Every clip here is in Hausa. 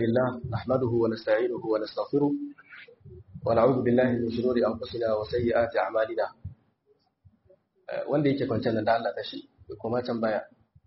لله نحمده ونستعينه ونستغفره ونعوذ بالله من شرور أنفسنا وسيئات أعمالنا wanda yake kwanciyar da Allah ta shi kuma can baya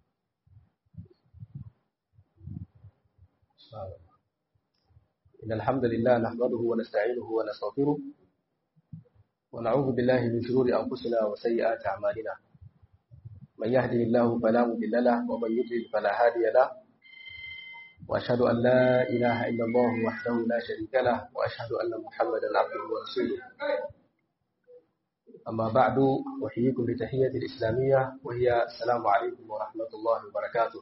إن الحمد لله نحمده ونستعينه ونستغفره ونعوذ بالله من شرور أنفسنا وسيئات أعمالنا من يهده الله فلا مضل له ومن يضلل فلا هادي له وأشهد أن لا إله إلا الله وحده لا شريك له وأشهد أن محمدا عبده ورسوله أما بعد أحييكم بتحية الإسلامية وهي السلام عليكم ورحمة الله وبركاته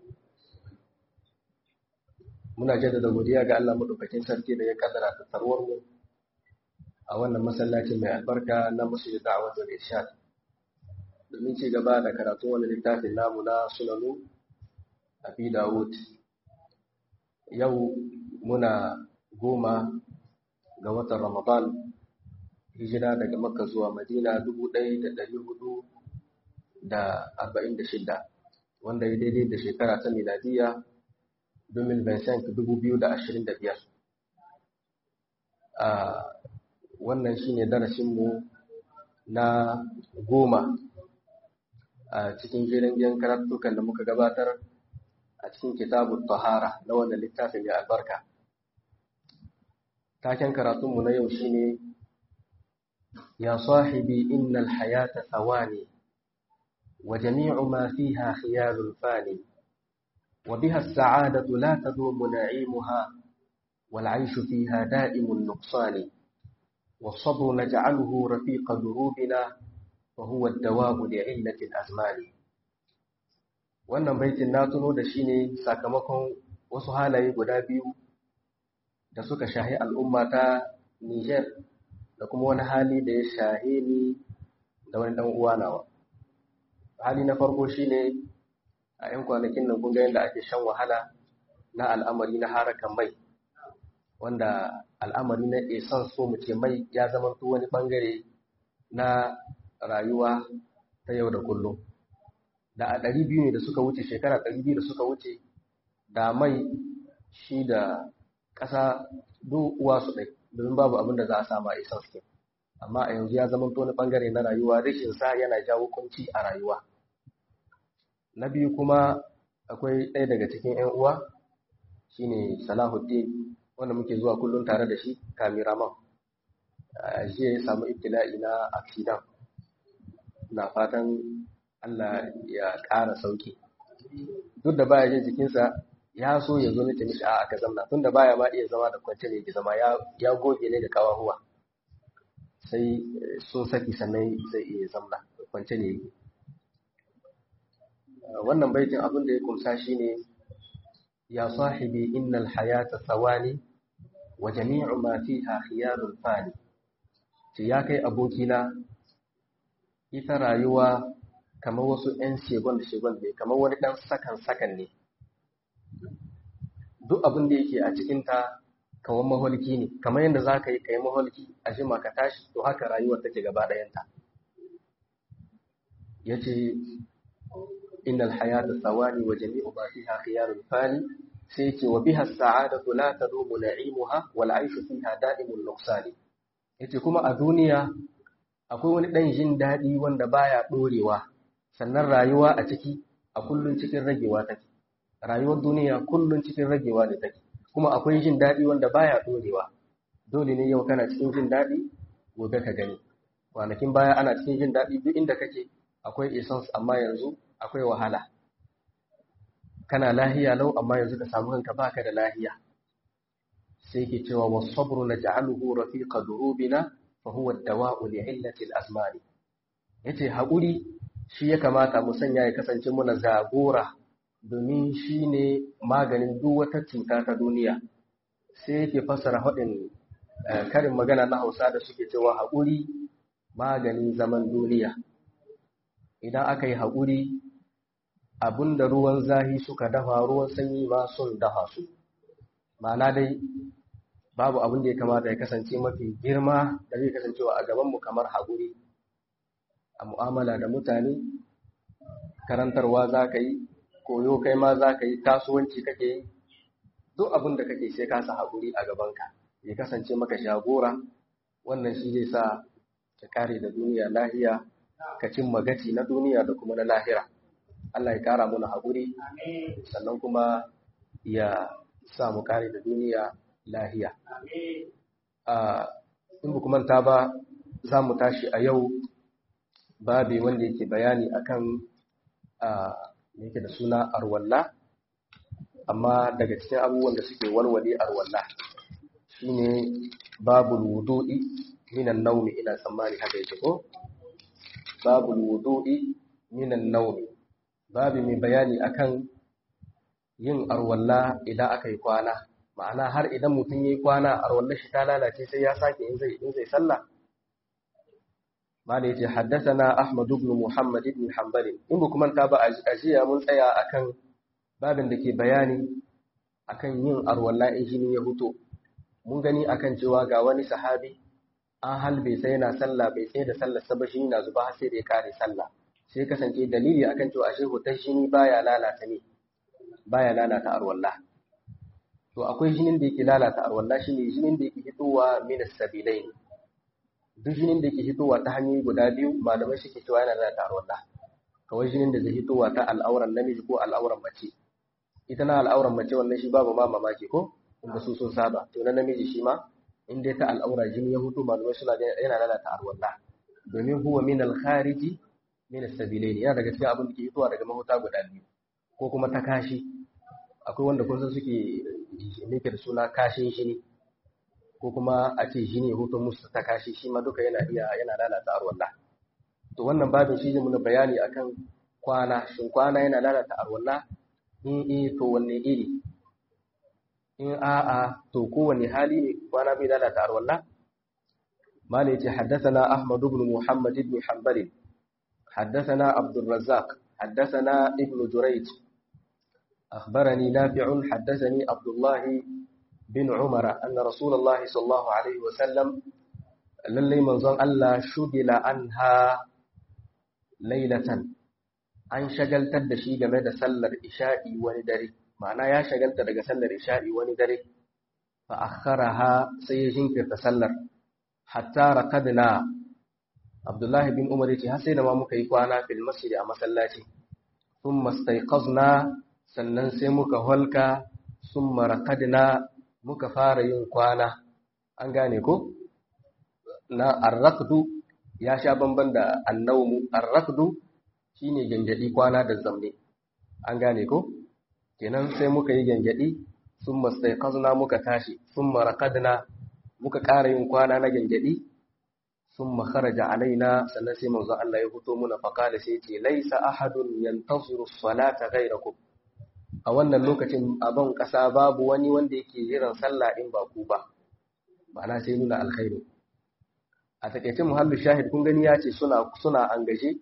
muna jaddada godiya ga Allah madaukakin sarki da ya kaddara tattarwar mu a wannan masallaci mai albarka na masjid da'awatul irshad domin ci gaba da karatu wani littafin namu na sunanu abi dawud yau muna goma ga watan ramadan hijira daga makka zuwa madina dubu ɗaya da ɗari hudu da arba'in da shida wanda ya daidai da shekara ta miladiya domin vincent dubu biyu da ashirin da biyar wannan shine darasinmu na goma a cikin jerin karatukan da muka gabatar a cikin kitabun tahara na wannan littafin mai albarka taken karatunmu na yau shine ya sahibi innal hayata thawani wa jami'u ma fiha khiyarul fani wa biha as-sa'adatu la tadumu na'imuha wal 'ayshu fiha da'imun nuqsani والصبر نجعله رفيق دروبنا وهو الدواب لعلة الأزمان wannan baitin na tuno da shi ne sakamakon wasu halaye guda biyu da suka shahi al'umma ta Niger da kuma wani hali da ya shahe ni da wani ɗan uwa nawa. Hali na farko shi ne a ‘yan kwanakin nan kun ga yadda ake shan wahala na al'amari na harakan mai, wanda al'amari na esan so mu ce mai ya zama wani ɓangare na rayuwa ta yau da kullum. da a ɗari biyu ne da suka wuce shekara ɗari biyu da suka wuce da mai shi da ƙasa duk uwa su ɗai domin babu abin da za a sama a isan su amma a yanzu ya zama wani ɓangare na rayuwa rashin sa yana jawo kunci a rayuwa na biyu kuma akwai ɗaya daga cikin 'yan uwa shine salahuddin wanda muke zuwa kullum tare da shi kamiraman shi ya samu ibtila'i na accident na fatan Allah ya ƙara sauki duk da baya jin jikinsa ya so ya zo nake mishi a aka zamna tun da baya ma iya zama da kwance ne ki zama ya goge ne da kawahuwa sai sun saki sannan zai iya zamna kwance ne yake wannan baitin abin da ya kumsa shine ya sahibi innal hayata thawani wa jami'u ma fiha khiyarul fani ce ya kai abokina ita rayuwa kamar wasu 'yan shegon da shegon ne kamar wani ɗan sakan-sakan ne duk abin da yake a cikinta kawai maholki ne kamar yadda za ka yi ka yi maholki a jima ka tashi to haka rayuwar take gaba ɗayanta ya ce innal hayata tsawani wa jami'u ma fiha khiyarul fani sai ce wa biha sa'adatu la tadumu na'imuha wal 'aishu fiha da'imun nuqsani yace kuma a duniya akwai wani ɗan jin daɗi wanda baya ɗorewa sannan rayuwa a ciki a kullun cikin ragewa take rayuwar duniya kullun cikin ragewa ne take kuma akwai jin daɗi wanda baya ɗorewa dole ne yau kana cikin jin daɗi gobe ka gani kwanakin baya ana cikin jin daɗi duk inda kake akwai essence amma yanzu akwai wahala kana lahiya lau amma yanzu ka samu kanka baka da lahiya sai ke cewa wasabru naj'aluhu rafiqa durubina fa huwa ad-dawa'u li'illati al-azmani yace haƙuri shi ya kamata mu sanya ya kasance muna zagora domin shi ne maganin duk wata cuta ta duniya sai yake fassara haɗin karin magana na hausa da suke cewa haƙuri maganin zaman duniya idan aka yi haƙuri abinda ruwan zahi suka dafa ruwan sanyi ma sun dafa su ma'ana dai babu abin da ya kamata ya kasance mafi girma da zai kasancewa a gabanmu kamar haƙuri a mu'amala da mutane karantarwa za ka yi koyo kai ma za ka yi kasuwanci kake yi duk abin da kake sai ka sa haƙuri a gabanka ya kasance maka jagora wannan shi zai sa ka kare da duniya lahiya ka cimma gaci na duniya da kuma na lahira Allah ya kara muna haƙuri sannan kuma ya sa mu kare da duniya lahiya in ba manta ba za mu tashi a yau babi wanda yake bayani akan yake da suna arwalla amma daga cikin abubuwan da suke walwale arwalla shine babul wudu'i minan naumi ina tsammani haka yake ko babul wudu'i minan naumi babi mai bayani akan yin arwalla idan aka yi kwana ma'ana har idan mutum ya yi kwana arwalla shi ta lalace sai ya sake in zai in zai sallah malai yace haddathana ahmad ibn muhammad ibn hanbal in ba kuma ta ba ajiya mun tsaya akan babin da ke bayani akan yin arwalla in jini ya huto mun gani akan cewa ga wani sahabi an halbe sai yana sallah bai tsaye da sallar sa ba shi na zuba har sai da ya kare sallah sai kasance dalili akan cewa ashe hutar jini baya lalata ne baya lalata arwalla to akwai jinin da yake lalata arwalla shine jinin da yake fitowa min as-sabilain duk jinin da yake fitowa ta hanyoyi guda biyu malamai suke cewa yana lalata arwalla kawai jinin da zai fitowa ta al'auran namiji ko al'auran mace ita na al'auran mace wannan shi babu ma mamaki ko inda su sun saba to na namiji shi ma in dai ta al'aura jini ya hutu malamai suna yana lalata arwalla domin huwa min al-khariji min as-sabilain yana daga cikin abin da ke fitowa daga mahuta guda biyu ko kuma ta kashi akwai wanda kun san suke nake da suna kashin shini ko kuma a ce shine hutun musu ta kashi shi ma duka yana iya yana lalata arwalla to wannan babin shi ne muna bayani akan kwana shin kwana yana lalata arwalla in eh to wanne iri in a'a to kowanne hali ne kwana bai lalata arwalla mala yace haddathana ahmad ibn muhammad ibn hanbal haddathana abdul razzaq haddathana ibn jurayj أخبرني نافع حدثني عبد الله بن عمر أن رسول الله صلى الله عليه وسلم للي منظر ألا شغل عنها ليلة an shagaltar da shi game da sallar isha'i wani dare ma'ana ya shagalta daga sallar isha'i wani dare fa akharaha sai ya jinkirta sallar hatta raqadna Abdullahi bin Umar yace har sai da ma muka yi kwana fil masjid a masallaci thumma stayqazna sannan sai muka holka sun marakadina muka fara yin kwana an gane ko na arrakdu ya sha bamban da annaumu arrakdu shine gangadi kwana da zamne an gane ko kenan sai muka yi gangadi sun mastaiqazna muka tashi sun marakadina muka ƙara yin kwana na gangadi sun makaraja alaina sannan sai manzo Allah ya fito muna faqala sai ce laisa ahadun yantaziru salata ghayrakum a wannan lokacin a ban ƙasa babu wani wanda yake jiran sallah in ba ku ba ma'ana sai nuna alkhairu a takaice muhallu shahid kun gani ya ce suna suna angaje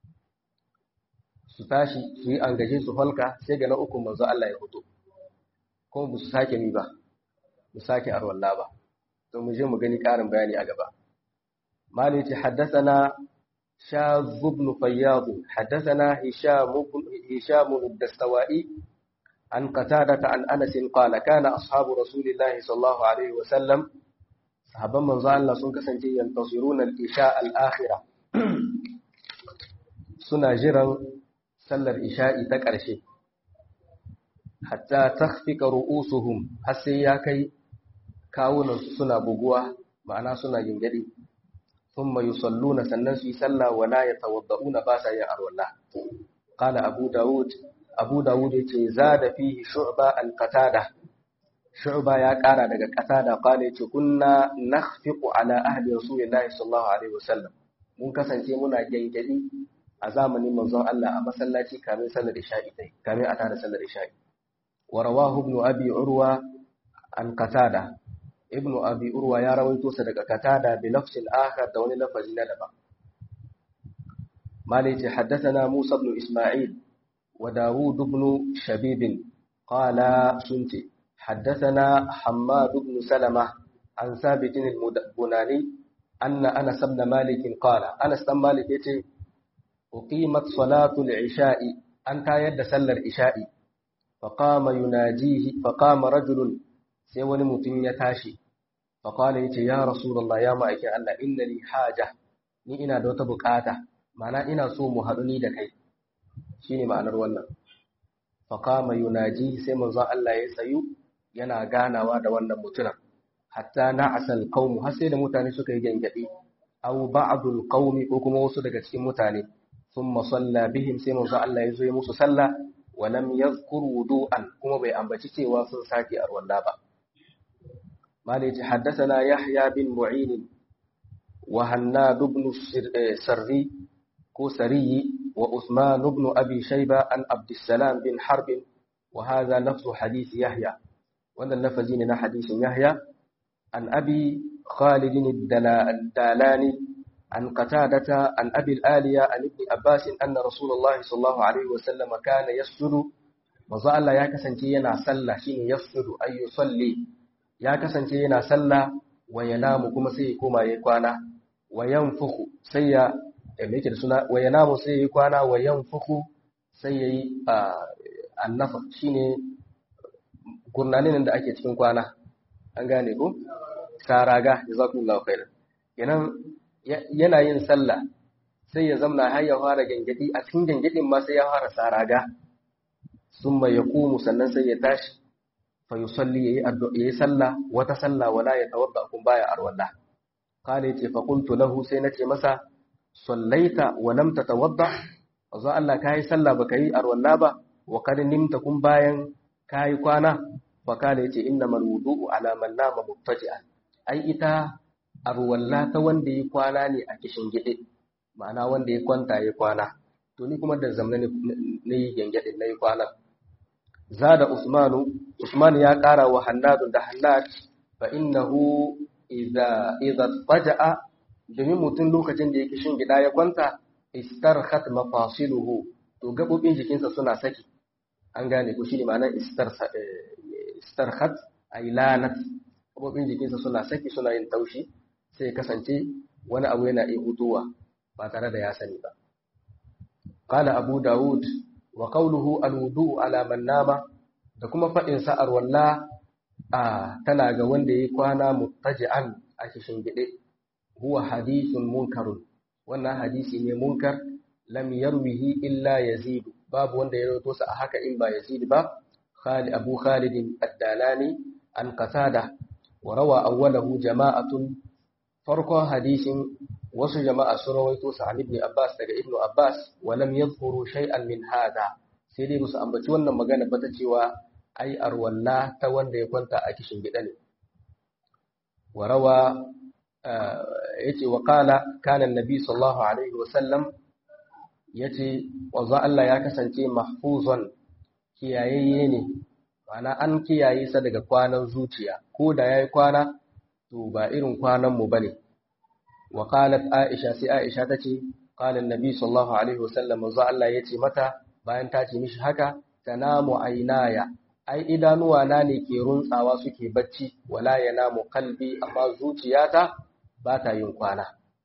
su tashi su yi angaje su halka sai ga na uku manzo Allah ya fito kuma ba su sake ni ba mu sake arwalla ba to mu je mu gani ƙarin bayani a gaba mali ce haddathana شاذ بن فياض حدثنا هشام بن هشام الدستوائي عن قتادة عن أنس قال كان أصحاب رسول الله صلى الله عليه وسلم صحابا من ظن الله سنك سنجي ينتصرون الإشاء الآخرة سنة جرا سل الإشاء تكرشي حتى تخفق رؤوسهم حسياكي كاون سنة بقوة معنا سنة ينجدي ثم يصلون سنن في سلا ولا يتوضؤون باسا يا أرولا قال أبو داود abu dawud ya ce za da fihi shu'ba al-qatada shu'ba ya kara daga qatada qala yace kunna nakhfiqu ala ahli rasulillahi sallallahu alaihi wasallam mun kasance muna gangadi a zamanin manzon Allah a masallaci kamin sallar isha'i dai kamin a tada sallar isha'i wa rawahu ibn abi urwa an qatada ibn abi urwa ya rawaito sa daga qatada bi lafzin akhar da wani lafazi na daban malai ce haddathana musa ibn isma'il وداود بن شبيب قال سنت حدثنا حماد بن سلمة عن ثابت البناني أن أنس بن مالك قال أنس بن مالك يتي أقيمت صلاة العشاء أنت يد سل العشاء faqama yunajihi faqama rajulun sai wani mutum ya tashi faqala yace ya rasulullah ya ma'aikin Allah inna li haja ni ina da wata bukata ma'ana ina so mu haɗu ni da kai shine ma'anar wannan faqama yunaji sai manzo Allah ya tsayu yana ganawa da wannan mutumin hatta na'asal qaum har sai da mutane suka yi gangadi aw ba'dul qaumi ko kuma wasu daga cikin mutane thumma salla bihim sai manzo Allah ya zo ya musu sallah wa lam yadhkur wudu'an kuma bai ambaci cewa sun sake arwalla ba malai haddathana yahya bin mu'in wa hannad ibn sarri ko sariyi wa usman ibn abi shayba an abdussalam bin harb wa hadha lafzu hadith yahya wannan lafazi ne na hadisin yahya an abi khalid ad-dalani عن قتادة عن أبي الآلية عن ابن عباس أن رسول الله صلى الله عليه وسلم كان يسجد manzo Allah ya kasance yana sallah shine yasjudu ay yusalli ya kasance yana sallah wa yanamu kuma sai ya koma yayi kwana wa yanfuku sai ya me yake da suna wa yanamu sai yayi kwana wa yanfuku sai yayi annafa shine gurnanin da ake cikin kwana an gane ko karaga jazakumullahu khairan kenan yana yin sallah sai ya zamna har ya fara gangadi a cikin gangadin ma sai ya fara saraga summa yaqumu sannan sai ya tashi fa yusalli yayi addu'a yayi sallah wata sallah wala ya tawadda kun baya arwalla kana yace fa qultu lahu sai nace masa sallaita wa lam tatawadda azza Allah kai sallah baka yi arwalla ba wa kad nimta kun bayan kai kwana fa kana yace innamal wudu'u ala man nama muttaji'an ai ita arwalla ta wanda ya kwana ne a kishin gide ma'ana wanda ya kwanta ya kwana to ni kuma da zamna ne yi gengede na yi kwana zada usmanu usman ya kara wa hannadu da hannad fa innahu idza idza faja'a domin mutum lokacin da ya kishin gida ya kwanta istarkhat mafasiluhu to gabobin jikinsa suna saki an gane ko shi ne ma'anar istarkhat ay lanat gabobin jikinsa suna saki suna yin taushi sai kasance wani abu yana iya hutuwa ba tare da ya sani ba. Kala Abu Dawud wa qawluhu al-wudu ala man nama da kuma faɗin sa'ar walla a tana ga wanda yayi kwana muttaji'an a kishin gide huwa hadithun munkarun wannan hadisi ne munkar lam yarwihi illa yazid babu wanda ya rawaito sa a haka in ba yazid ba Khalid Abu Khalid ad-Dalani an qatada wa rawa awwalahu jama'atun farkon hadisin wasu jama'a sun rawaito sa an ibn Abbas daga ibn Abbas wa lam yadhkuru shay'an min hada sai dai musu ambaci wannan magana ba ta cewa ai arwalla ta wanda ya kwanta a kishin gida ne wa rawa yace wa qala kana annabi sallallahu alaihi wa sallam yace wanzu Allah ya kasance mahfuzan kiyayayye ne ma'ana an kiyaye sa daga kwanan zuciya ko da yayi kwana to ba irin kwanan mu bane wa qalat aisha sai aisha tace qala annabi sallallahu alaihi wasallam manzo Allah yace mata bayan ta ce mishi haka tanamu aynaya ai idanuwa na ne ke runtsawa suke bacci wala yanamu qalbi amma zuciyata ba ta yin kwana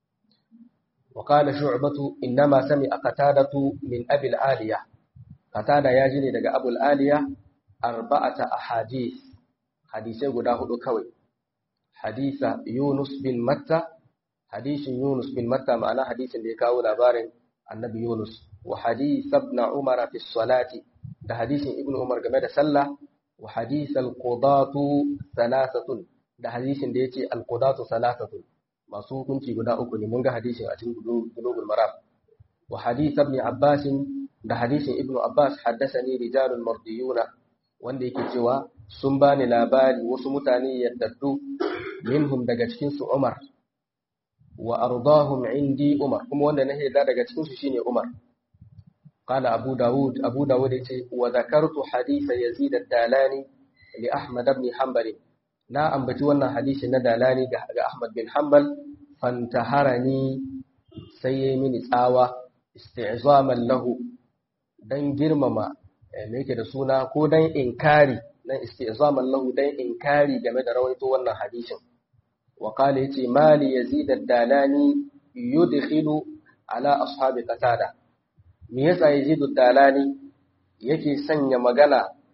wa qala shu'batu inma sami'a qatadatu min abi al-aliya qatada ya ji ne daga abul aliya arba'ata ahadith hadisai guda hudu kawai hadisa Yunus bin Matta hadisin Yunus bin Matta ma'ana hadisin da ya kawo labarin annabi Yunus wa hadis ibn Umar fi salati da hadisin ibn Umar game da sallah wa hadis al-qudatu thalathatun da hadisin da yace al-qudatu thalathatun masu hukunci guda uku ne mun ga hadisin a cikin bulugul maram wa hadis ibn Abbas da hadisin ibn Abbas haddathani rijalul mardiyuna wanda yake cewa sun bani labari wasu mutane yaddaddu minhum daga cikin su Umar wa ardahum indi Umar kuma wanda na yarda daga cikin su shine Umar qala Abu Dawud Abu Dawud yace wa zakartu hadith Yazid ad-Dalani li Ahmad ibn Hanbal na ambaci wannan hadisi na Dalani ga Ahmad bin Hanbal fantaharani sai yayi mini tsawa isti'zaman lahu dan girmama me yake da suna ko dan inkari dan isti'zaman lahu dan inkari game da rawaito wannan hadisin wa qala yace mali yazid ad-dalani yudkhilu ala ashabi qatada me yasa yazid ad-dalani yake sanya magana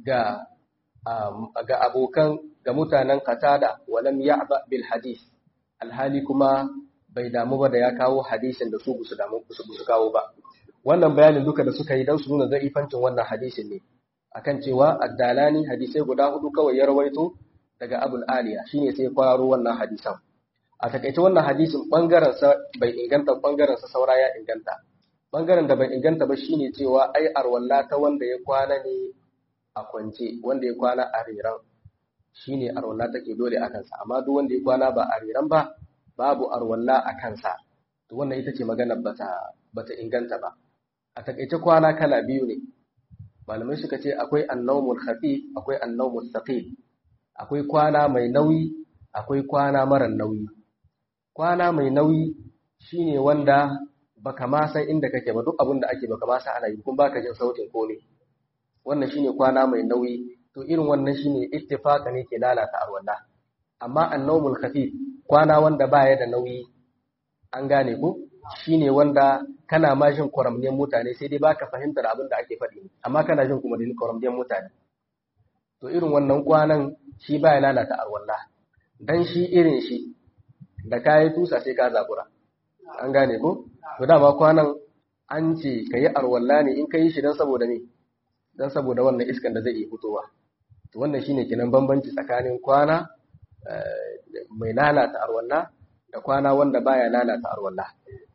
ga ga abokan ga mutanen qatada walam ya'ba bil hadith alhali kuma bai damu ba da ya kawo hadisin da su su damu su kawo ba wannan bayanin duka da suka yi dan su nuna zaifancin wannan hadisin ne akan cewa addalani hadisai guda hudu kawai ya rawaito daga abul aliya shine sai kwararo wannan hadisan a takaice wannan hadisin bangaren sa bai inganta bangaren sa saura ya inganta bangaren da bai inganta ba shine cewa ai arwalla ta wanda ya kwana ne a kwance wanda ya kwana a riran shine arwalla take dole a kansa amma duk wanda ya kwana ba a riran ba babu arwalla a kansa to wannan ita ce maganar bata bata inganta ba a takaice kwana kala biyu ne malamai suka ce akwai annawmul khafif akwai annawmul thaqil akwai kwana mai nauyi akwai kwana mara nauyi kwana mai nauyi shine wanda baka ma san inda kake ba duk abin da ake baka ma san ana yi kuma baka jin sautin komai wannan shine kwana mai nauyi to irin wannan shine ittifaqa ne ke lalata arwalla amma annawmul khafif kwana wanda baya da nauyi an gane ko shine wanda kana ma jin kwaramniyar mutane sai dai baka fahimtar abin da ake faɗi amma kana jin kuma da kwaramniyar mutane to irin wannan kwanan shi baya lalata arwalla dan shi irin shi da kayi tusa sai ka zabura an gane ko to dama kwanan an ce ka yi arwalla ne in ka yi shi don saboda ne don saboda wannan iskan da zai iya fitowa to wannan shine kenan bambanci tsakanin kwana mai lalata arwalla da kwana wanda baya lalata arwalla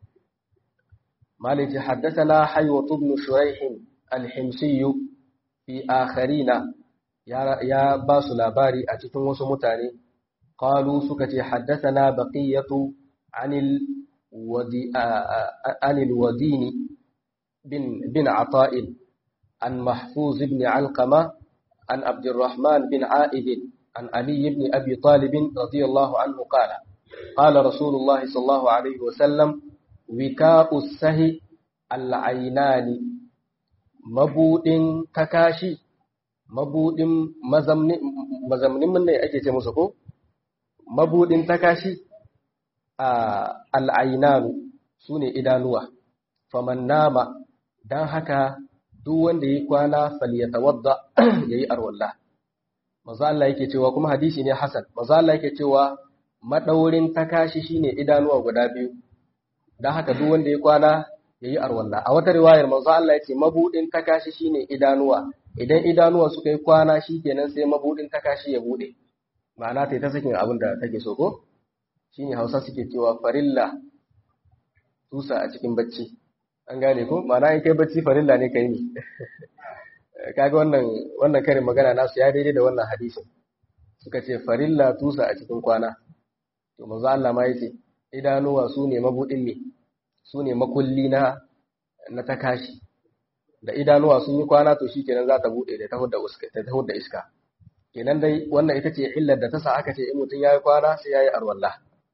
مالك حدثنا حيوة بن شريح الحمصي في آخرين يا يا باس لاباري أتتم وسمتاني قالوا سكتي حدثنا بقية عن الودي عن الودين بن بن عطاء عن محفوظ بن علقمة عن عبد الرحمن بن عائد عن علي بن أبي طالب رضي الله عنه قال قال رسول الله صلى الله عليه وسلم wika'u sahi al'ainani mabuɗin takashi mabuɗin mazamnin mun ne ake ce musu ko mabuɗin takashi a al'ainanu su ne idanuwa faman nama don haka duk wanda ya kwana falyatawadda ya yi arwallah maza Allah yake cewa kuma hadisi ne hasan maza Allah yake cewa maɗaurin takashi shine idanuwa guda biyu don haka duk wanda ya kwana ya yi arwalla a wata riwayar manzo Allah ya ce mabudin takashi shine idanuwa idan idanuwa suka yi kwana shi kenan sai mabudin takashi ya bude ma'ana ta ta sakin abin da take so ko shine Hausa suke cewa farilla tusa a cikin bacci an gane ko ma'ana in kai bacci farilla ne kai ne kaga wannan wannan karin magana nasu ya daidai da wannan hadisin suka ce farilla tusa a cikin kwana to manzo Allah ma yace idanuwa su ne mabuɗin ne su ne makulli na na takashi da idanuwa sun yi kwana to shi kenan za ta buɗe da ta hudda iska kenan dai wannan ita ce illar da ta sa aka ce in mutum ya yi kwana sai ya yi arwallah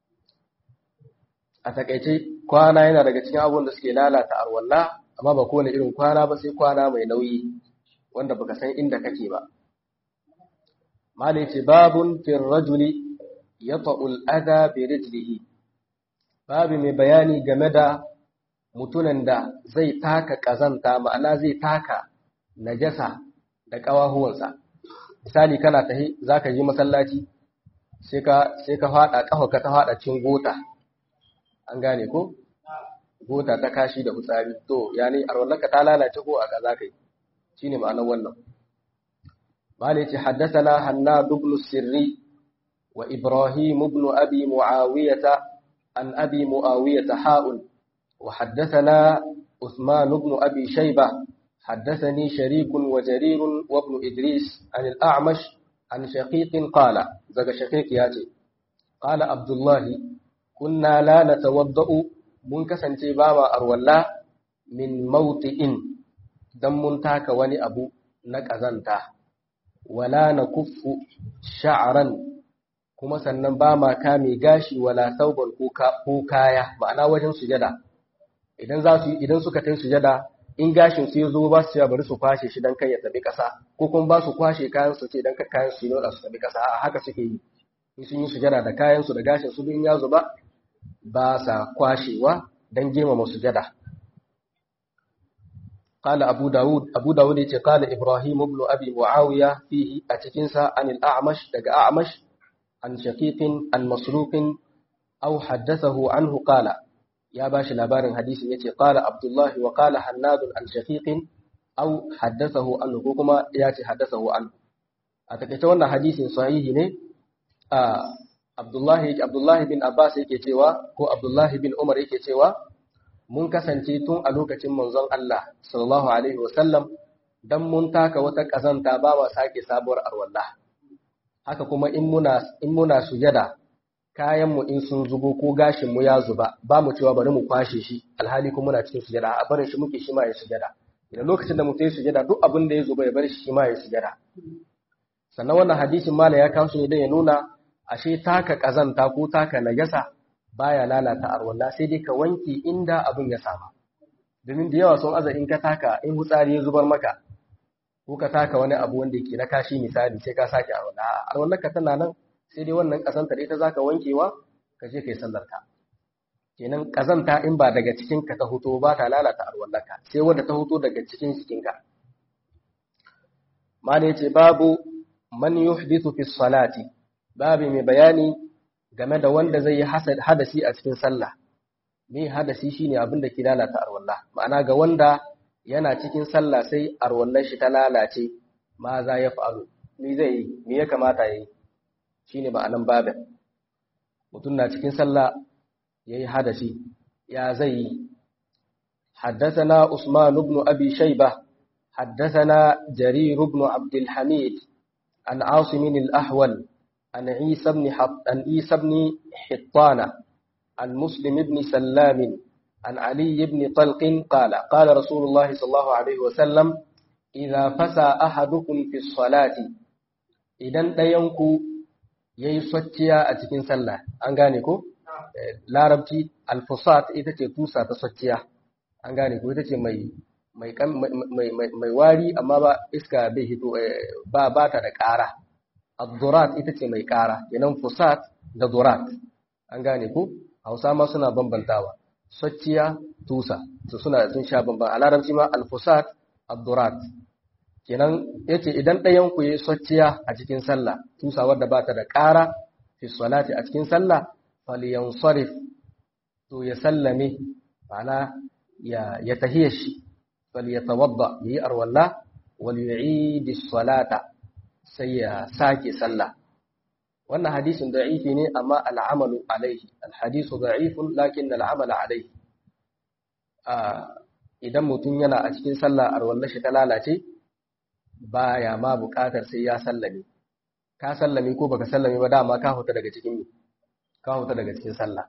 a takaice kwana yana daga cikin abubuwan da suke lalata arwallah amma ba kowane irin kwana ba sai kwana mai nauyi wanda baka san inda kake ba malai ce babun fil rajuli yata'ul adha bi rijlihi babu mai bayani game da mutunan da zai taka ƙazanta ma'ana zai taka najasa da ƙawahuwansa misali kana tahi za ka yi masallaci sai ka faɗa ƙafa ka ta faɗa cin gota an gane ko gota ta kashi da fitsari to ya ne arwallaka ta lalace ko a za ka yi shi ne ma'anar wannan mali ce haddasa na hanna dublu sirri wa ibrahim ibn abi mu'awiyata عن أبي معاوية حاء وحدثنا عثمان بن أبي شيبة حدثني شريك وجرير وابن إدريس عن الأعمش عن شقيق قال زق شقيق ياتي قال عبد الله كنا لا نتوضأ منكسا تباما أرولا من موطئ دم تاك وني أبو نكزنتا ولا نكف شعرا kuma sannan ba ma kame gashi wala sauban ko kaya ma'ana wajen sujada idan za su idan suka tai sujada in gashin su yazo ba su ya bari su kwashe shi dan kai ya tabi kasa ko kuma ba su kwashe kayan su ce dan kayan su ne su tabi kasa a haka suke yi in sun yi sujada da kayan su da gashin su in ya zuba ba sa kwashewa dan girmama sujada قال أبو داود أبو داود قال إبراهيم بن أبي معاوية فيه أتكنسا عن الأعمش دق أعمش عن شقيق عن مسروق أو حدثه عنه قال يا باش لابار حديث يتي قال عبد الله وقال حناد عن شقيق أو حدثه عنه كما ياتي حدثه عنه أتكتا وانا حديث صحيح ne عبد الله عبد الله بن عباس yake cewa ko Abdullah bin Umar yake cewa mun kasance tun a lokacin manzon Allah sallallahu alaihi wasallam dan mun taka wata kazanta ba ma sake sabuwar arwalla haka kuma in muna in muna sujada kayan mu in sun zubo ko gashin mu ya zuba ba mu cewa bari mu kwashe shi alhali kuma muna cikin sujada a barin shi muke shi ma ya sujada idan lokacin da mutum ya sujada duk abin da ya zuba ya bar shi ma ya sujada sannan wannan hadisin mala ya kawo shi ne dan ya nuna ashe taka kazanta ko taka najasa baya lalata arwalla sai dai ka wanke inda abin ya sama domin da yawa sun aza in ka taka in hutsari ya zubar maka ko ka taka wani abu wanda yake na kashi misali sai ka sake arwalla arwallar ka tana nan sai dai wannan kazanta ita zaka wankewa ka je kai sallar ka kenan kazanta in ba daga cikin ka ta huto ba ta lalata arwallar ka sai wanda ta huto daga cikin cikin ka mala yace babu man yuhdithu fi salati babu mai bayani game da wanda zai yi hadasi a cikin sallah me hadasi shine abin da ke lalata arwallah ma'ana ga wanda yana cikin sallah sai arwallar shi ta lalace ma za ya faru me zai yi me ya kamata yi shine ma'anan babin mutum na cikin sallah yayi hadasi ya zai yi حدثنا عثمان بن أبي شيبة حدثنا جرير بن عبد الحميد عن عاصم الأحول عن عيسى بن حط... عن عيسى بن حطان عن مسلم بن سلام عن علي بن طلق قال قال رسول الله صلى الله عليه وسلم إذا فسى أحدكم في الصلاة idan ɗayanku ya yi swacciya a cikin sallah an gane ko larabci alfusat ita ce tusa ta swacciya an gane ko ita ce mai mai wari amma ba iska bai hito ba ba ta da ƙara Abdurat ita ce mai ƙara, yanan fusat da durat. An gane ku? Hausa ma suna bambantawa. Socciya, tusa, su suna sun sha bamban. A larabci ma alfusat, abdurat. Kenan yace idan ɗayan ku yi socciya a cikin sallah, tusa wadda ba ta da ƙara fi salati a cikin sallah, falyansarif to ya sallame, ma'ana ya ya tahiyar shi, falyatawadda yi arwalla wal yu'idi salata sai ya sake sallah wannan hadisin da'ifi ne amma al'amalu alaihi alhadisu da'ifun lakin al'amal alaihi idan mutum yana a cikin sallah arwallar shi ta lalace baya ma buƙatar sai ya sallame ka sallame ko baka sallame ba dama ka huta daga cikin ka huta daga cikin sallah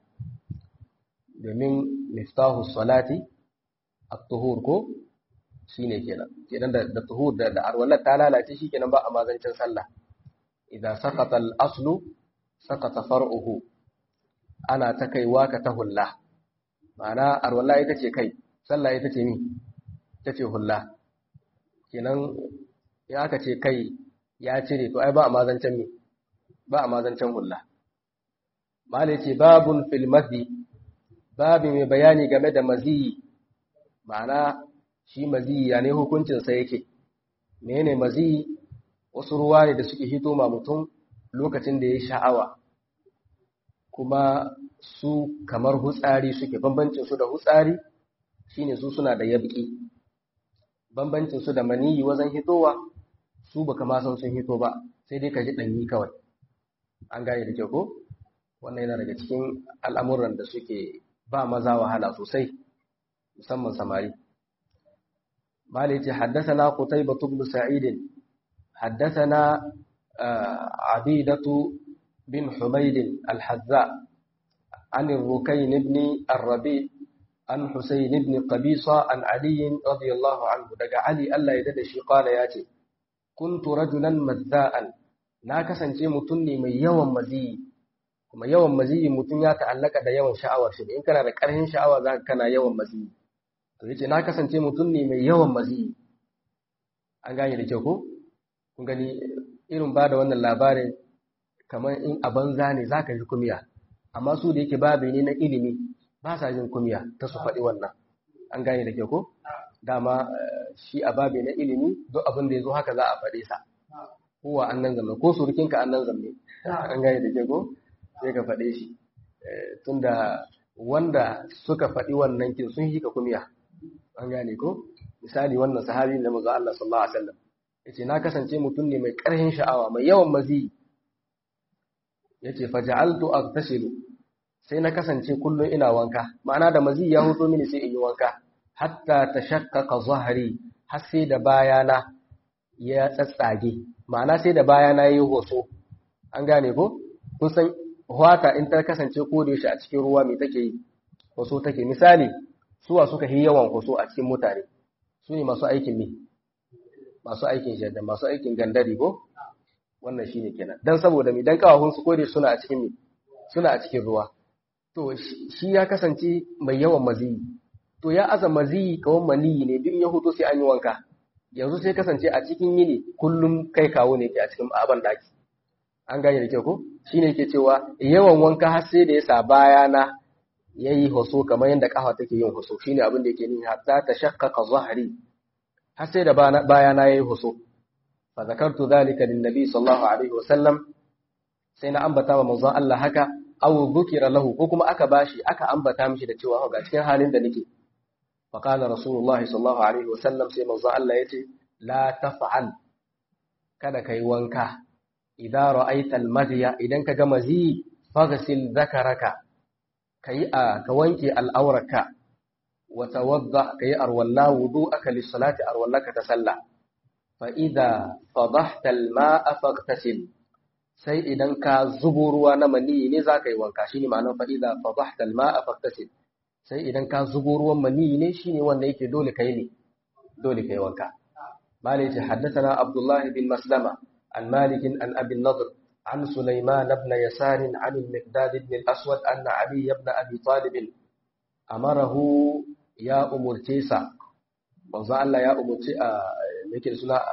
domin miftahu salati at-tuhur ko shine kenan kenan da da tuhur da da arwallar ta lalace shikenan ba a mazancin sallah idan saqata al-aslu saqata far'uhu ana ta kaiwa ka ta hulla ma'ana arwalla ita ce kai sallah ita ce mi ita ce hulla kenan ya aka ce kai ya cire to ai ba a mazancin mi ba a mazancin hulla mala ce babun fil madhi babi mai bayani game da maziyi ma'ana shi maziyi ya ne hukuncinsa yake menene maziyi wasu ruwa ne da suke hito ma mutum lokacin da ya sha'awa kuma su kamar hutsari suke bambancin su da hutsari shine su suna da yabki bambancin su da maniyi wajen hitowa su baka ma san sun hito ba sai dai ka ji danyi kawai an gane da kyau ko wannan yana daga cikin al'amuran da suke ba maza wahala sosai musamman samari مالك حدثنا قتيبة بن سعيد حدثنا عبيدة بن حميد الحذاء عن الركين بن الربيع عن حسين بن قبيصة عن علي رضي الله عنه دقى علي ألا يددشي قال ياتي كنت رجلا مذاء ناكسا شيء متني من يوم مزي kuma yawan maziyi mutum ya ta'allaka da yawan sha'awa shi in kana da ƙarfin sha'awa za ka kana yawan maziyi to yace na kasance mutum ne mai yawan maziyi an gane da kyau ko kun gani irin ba da wannan labarin kamar in a banza ne za ka ji kumiya amma su da yake babu ne na ilimi ba sa jin kumiya ta su faɗi wannan an gane da kyau ko dama shi a babi na ilimi duk abin da ya zo haka za a faɗe sa kowa an nan zamme ko surukinka an nan zamme an gane da ke ko sai ka faɗe shi tunda wanda suka faɗi wannan kin sun hika kumiya an gane ko misali wannan sahabi na manzo Allah sallallahu alaihi wasallam yace na kasance mutum ne mai ƙarfin sha'awa mai yawan mazi yace faja'altu aghtasilu sai na kasance kullum ina wanka ma'ana da mazi ya hoto mini sai in yi wanka hatta tashaqqaqa zahri har sai da bayana ya tsatsage ma'ana sai da bayana yayi hoso an gane ko kun san hwata in ta kasance ko da yaushe a cikin ruwa me take yi hoso take misali suwa suka yi yawan hoso a cikin mutane su ne masu aikin me masu aikin shadda masu aikin gandari ko wannan shine kenan dan saboda mi dan kawahun su kode suna a cikin mi suna a cikin ruwa to shi ya kasance mai yawan maziyi to ya aza maziyi kawan maniyi ne duk ya huto sai an yi wanka yanzu sai kasance a cikin yini kullum kai kawo ne ke a cikin aban daki an gane da kyau ko shine yake cewa yawan wanka har sai da ya sa bayana yayi hoso kamar yadda kafa take yin hoso shine abin da yake nuni hatta tashaqqaqa zahri har sai da bayana yayi hoso fa zakartu dhalika lin nabi sallallahu alaihi wasallam sai na ambata wa manzon Allah haka aw dhukira lahu ko kuma aka bashi aka ambata mishi da cewa ga cikin halin da nake fa qala rasulullah sallallahu alaihi wasallam sai manzon Allah yace la taf'al kada kai wanka idza ra'aita al-madya idan ka ga mazi faghsil dhakaraka kai a ka wanke al'auraka wa tawadda kai arwalla wudu'aka lis-salati arwallaka ta sallah fa idza fadahta al-ma'a faghtasil sai idan ka zubo ruwa na maniyi ne zaka yi wanka shine ma'anar fa idza fadahta al-ma'a faghtasil sai idan ka zubo ruwan maniyi ne shine wanda yake dole kai ne dole kai wanka malai ce haddathana abdullah bin maslama an malik an abi nadr عن سليمان بن يسار عن المقداد بن الأسود أن علي بن أبي طالب أمره يا أمور تيسا manzo Allah ya umurci a yake da suna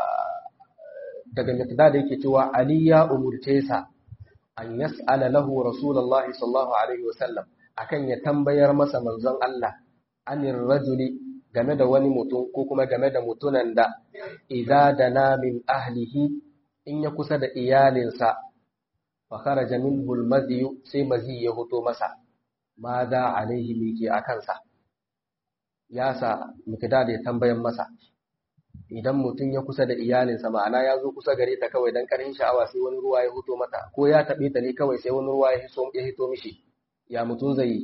daga miqdad yake cewa Ali ya umurce sa an yas'ala lahu rasulullahi sallallahu alaihi wasallam akan ya tambayar masa manzon Allah anir rajuli game da wani mutum ko kuma game da mutunan da idza dana min ahlihi in ya kusa da iyalinsa fakaraja minhu almadhi sai mazi ya fito masa ma za alaihi miki akansa ya sa mikdad ya tambayan masa idan mutum ya kusa da iyalinsa ma'ana ya zo kusa gare ta kawai dan karin sha'awa sai wani ruwa ya fito mata ko ya tabe ta ne kawai sai wani ruwa ya hiso ya hito mishi ya mutum zai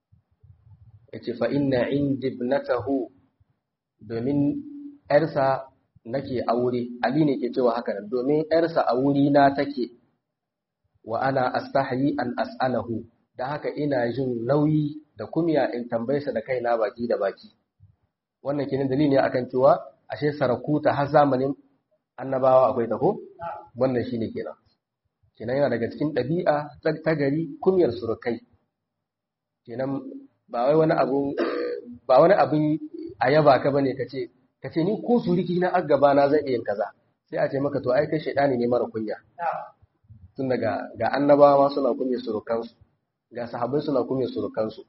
yace fa inna indi ibnatahu domin yarsa nake aure ali ne ke cewa haka nan domin yarsa a wuri na take wa ana astahyi an as'alahu da haka ina jin nauyi da kumya in tambaye sa da kaina baki da baki wannan kenan dalili ne akan cewa ashe sarakuta har zamanin annabawa akwai ta ko wannan shine kenan kenan yana daga cikin ɗabi'a ta gari kumyar surukai kenan ba wai wani abu ba wani abin ayaba ka bane kace kace ni ko suriki na aggaba na zai iya kaza sai a ce maka to ai kai shaidani ne mara kunya tun daga ga annabawa suna kunya surukansu ga sahabbai suna kunya surukansu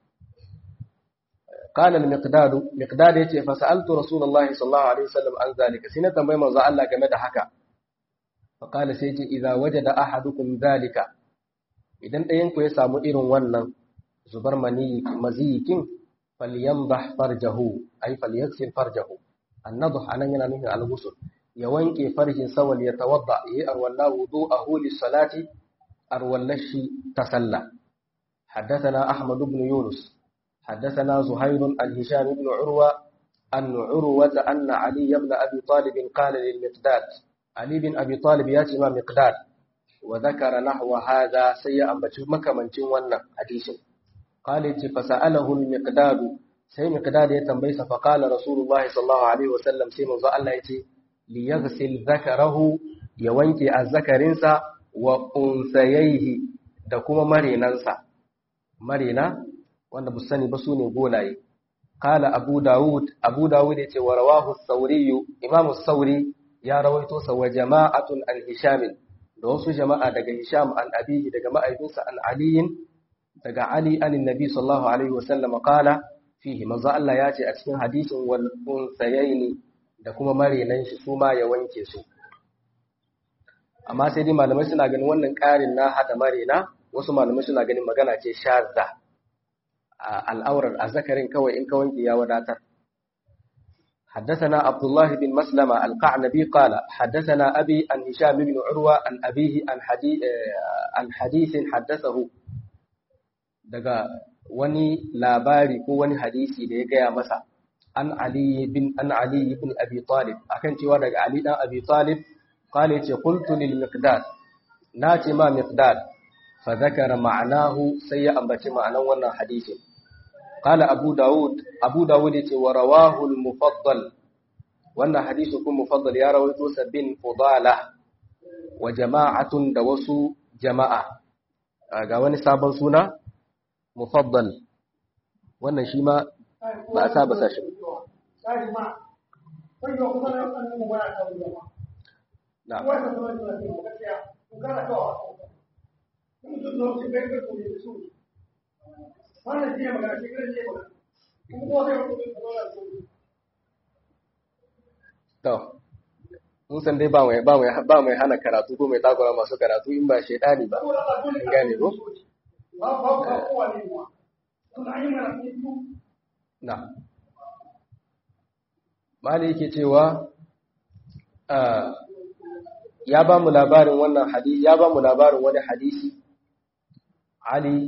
قال المقداد مقداد yace fa sa'altu rasulullahi sallallahu alaihi wasallam an zalika sai na tambayi manzo Allah game da haka fa qala sai yace idza wajada ahadukum zalika idan ɗayan ku ya samu irin wannan zubar mani maziyikin falyamdah farjahu ay falyaghsil farjahu annadh anan yana nufin al-ghusl ya wanke farjin sawal ya tawadda yi arwalla wudu'ahu lis-salati arwallashi tasalla حدثنا أحمد بن يونس حدثنا زهير عن هشام بن عروة أن عروة أن علي بن أبي طالب قال للمقداد علي بن أبي طالب ياتي ما مقداد وذكر نحو هذا سيئا مكة من جوانا حديث قال فسأله المقداد سي مقداد يتنبيس فقال رسول الله صلى الله عليه وسلم سيما الله يتي ليغسل ذكره يوانكي الذكرنسا وأنثييه دكما مرينانسا مرينا wanda bu sani ba su ne golaye kala abu dawud abu dawud ya ce wa rawahu sauriyu imam sauri ya rawaito sa wa jama'atun an hisham da wasu jama'a daga hisham an abihi daga ma'aikinsa an aliyin daga ali an nabi sallallahu alaihi wasallam kala fihi manzo Allah ya ce a cikin hadisin wal unsayaini da kuma marenan shi su ma ya wanke su amma sai dai malamai suna ganin wannan ƙarin na hada marena wasu malamai suna ganin magana ce shazza al'aurar azzakarin kawai in ka wanke ya wadatar حدثنا عبد الله بن مسلمة القعنبي قال حدثنا أبي عن هشام بن عروة عن أبيه عن حديث, عن حديث حدثه daga wani labari ko wani hadisi da ya gaya masa an Ali bin an Ali ibn Abi Talib akan cewa daga Ali dan Abi Talib qala yace qultu lil miqdad nace ma miqdad fa zakara ma'anahu sai ya ambaci ma'anan wannan hadisin qala Abu Dawud Abu Dawud yace wa rawahu al mufaddal wannan hadisi kun mufaddal ya rawaito sabin fudala wa jama'atun da wasu jama'a ga wani sabon suna mufaddal wannan shi ma ba a saba sashi To, mun san dai ba mai ba mai hana karatu ko mai takura masu karatu in ba shaidani ba. In gane ko? Na. Mali yake cewa ya ba mu labarin wannan hadisi ya ba mu labarin wani hadisi Ali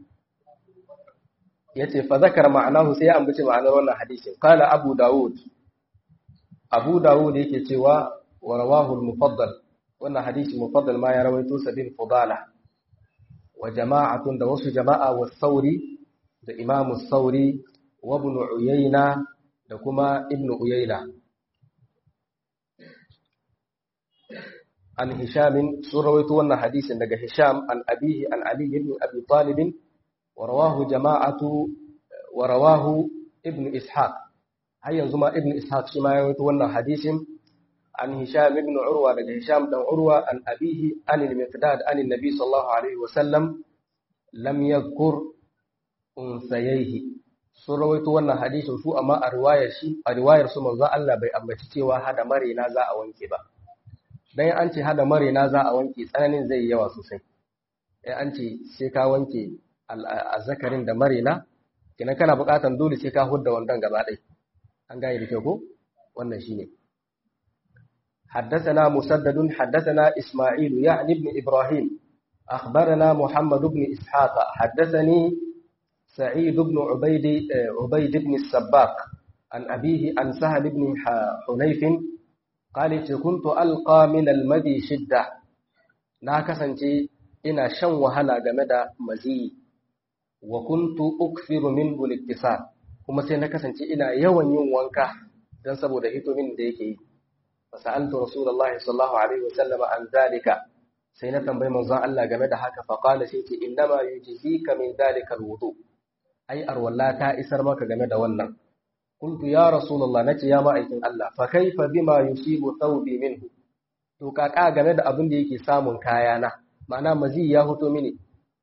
yace fa zakara ma'anahu sai ya ambaci ma'anar wannan hadisin qala Abu Dawud Abu Dawud yake cewa wa rawahu al-mufaddal wannan hadisi mufaddal ma ya rawaito sabin fudala wa jama'atun da wasu jama'a wa sauri da imamu sauri wa ibn uyayna da kuma ibn uyayna an hisham sun rawaito wannan hadisin daga hisham an abihi an ali ibn abi talib wa rawahu jama'atu wa rawahu ibn ishaq har yanzu ma ibn ishaq shi ma ya rawaito wannan hadisin an hisham ibn urwa daga hisham dan urwa an abihi an al-miqdad an an-nabi sallallahu alaihi wa sallam lam yadhkur unsayaihi sun rawaito wannan hadisin su amma a riwayar shi a riwayar su manzo Allah bai ambaci cewa hada marena za a wanke ba dan an ce hada marena za a wanke tsananin zai yawa sosai eh an ce sai ka wanke azzakarin da marena kina kana buƙatan dole sai ka hudda wandan gaba ɗaya an gane da kyau ko wannan shine حدثنا مسدد حدثنا إسماعيل يعني ابن إبراهيم أخبرنا محمد بن إسحاق حدثني سعيد بن عبيد عبيد بن السباق عن أبيه عن سهل بن حنيف قال كنت ألقى من المدي شدة ناكسنتي إنا شن وهلا جمدا مزي وكنت أكثر منه الاكتساب kuma sai na kasance ina yawan yin wanka don saboda hitomin da yake yi fasa'altu rasulullahi sallallahu alaihi wasallam an zalika sai na tambayi manzon Allah game da haka fa qala sai ce innama yujzika min zalika alwudu ai arwalla ta isar maka game da wannan kuntu ya rasulullah nace ya ma'aikin Allah fa kaifa bima yusibu thawbi minhu to kaka game da abin da yake samun kayana ma'ana mazi ya hoto mini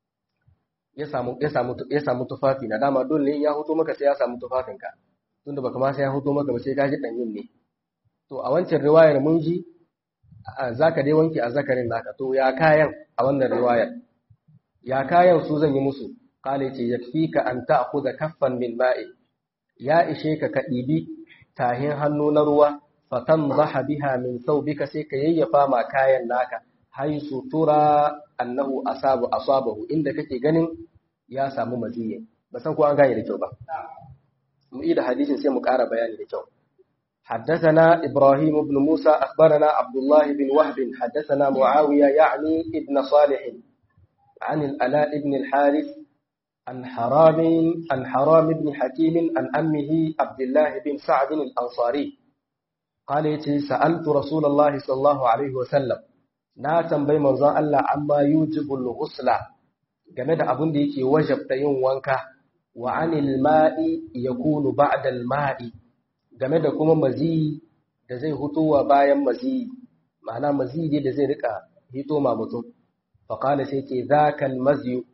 ya samu ya samu ya samu tufafi na dama dole ne ya hoto maka sai ya samu tufafinka tunda baka ma sai ya hoto maka ba sai ka ji danyin ne to a wancan riwayar mun ji zaka dai wanke a zakarin naka to ya kayan a wannan riwayar ya kayan su zan yi musu kale ce yakfika an ta'khudha kaffan min ma'i ya ishe ka ka dibi tahin hannu na ruwa fatanzaha biha min thawbika sai ka yayyafa ma kayan naka haisu tura annahu asabu asabahu inda kake ganin ya samu maziyi ba san ko an gane da kyau ba mu yi da hadisin sai mu ƙara bayani da kyau حدثنا إبراهيم بن موسى أخبرنا عبد الله بن وهب حدثنا معاوية يعني ابن صالح عن الألاء بن الحارث عن حرام عن حرام بن حكيم عن أمه عبد الله بن سعد الأنصاري قال سألت رسول الله صلى الله عليه وسلم na tambayi manzon Allah amma yujibul ghusla game da abin da yake wajabta yin wanka wa anil ma'i yakunu ba'da al ma'i game da kuma mazi da zai hutowa bayan mazi ma'ana mazi ne da zai rika hito ma mutum fa qala sai ce zakal mazi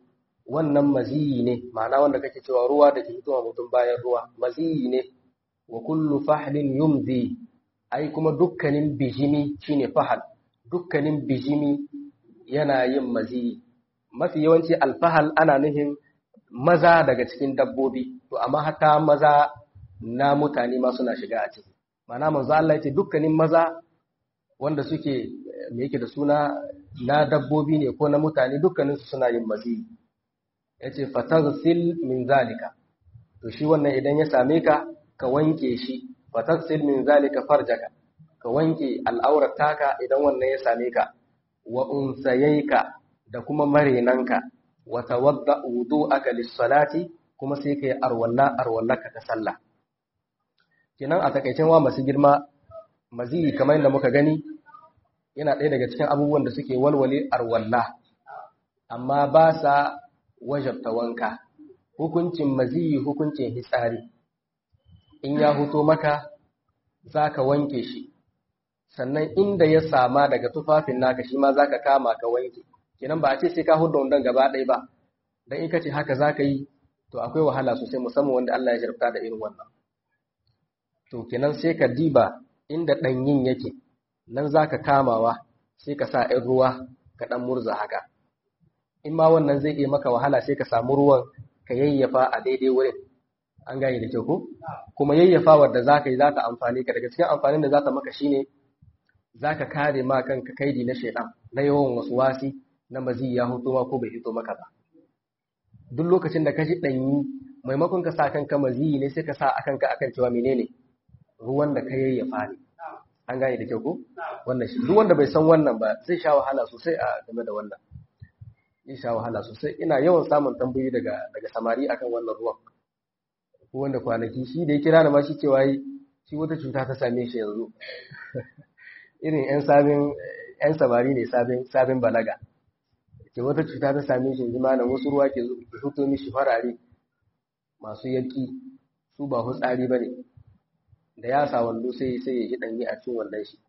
wannan maziyi ne ma'ana wanda kake cewa ruwa da ke hitowa mutum bayan ruwa maziyi ne wa kullu fahlin yumzi ai kuma dukkanin bijimi shine fahal dukkanin bijimi yana yin maziyi mafi yawanci alfahal ana nufin maza daga cikin dabbobi to amma hata maza na mutane ma suna shiga a ciki ma'ana manzo Allah yace dukkanin maza wanda suke me yake da suna na dabbobi ne ko na mutane dukkanin su suna yin maziyi yace fataghsil min zalika to shi wannan idan ya same ka ka wanke shi fataghsil min zalika farjaka ka wanke al'aurar taka idan wannan ya same ka wa unsayayka da kuma marenanka wa tawadda wudu'aka lis-salati kuma sai kai arwalla arwallaka ta sallah kinan a takaicen wa masu girma maziyi kamar yadda muka gani yana ɗaya daga cikin abubuwan da suke walwale arwalla amma ba sa wajabta wanka hukuncin maziyi hukuncin hitsari in ya huto maka za ka wanke shi sannan inda ya sama daga tufafin naka shi ma za ka kama ka wanke kinan ba a ce sai ka hudu wandon gaba ɗaya ba don in ka ce haka za ka yi to akwai wahala sosai musamman wanda Allah ya jarabta da irin wannan to kenan sai ka diba inda ɗanyin yake nan za ka kamawa sai ka sa ‘yan ruwa ka ɗan murza haka in ma wannan zai iya maka wahala sai ka samu ruwan ka yayyafa a daidai wurin an gane da kyau ko kuma yayyafa wadda za ka yi za ta amfani ka daga cikin amfanin da za ta maka shine za ka kare ma kanka kaidi na shaidan na yawan wasu wasi na mazi ya hoto ma ko bai hito maka ba duk lokacin da ka ji ɗanyi maimakon ka sa kanka mazi ne sai ka sa a kanka akan cewa menene ruwan da ka yayyafa ne an gane da kyau ko wannan shi duk wanda bai san wannan ba zai sha wahala sosai a game da wannan zai sha wahala sosai ina yawan samun tambayoyi daga daga samari akan wannan ruwan ko wanda kwanaki shi da ya kira da ma shi cewa yi shi wata cuta ta same shi yanzu irin yan sabin yan samari ne sabin sabin balaga ke wata cuta ta same shi yanzu malam wasu ruwa ke fito mishi farare masu yaki su ba hutsari bane da ya sa wando sai sai ya ji danyi a cikin wandon shi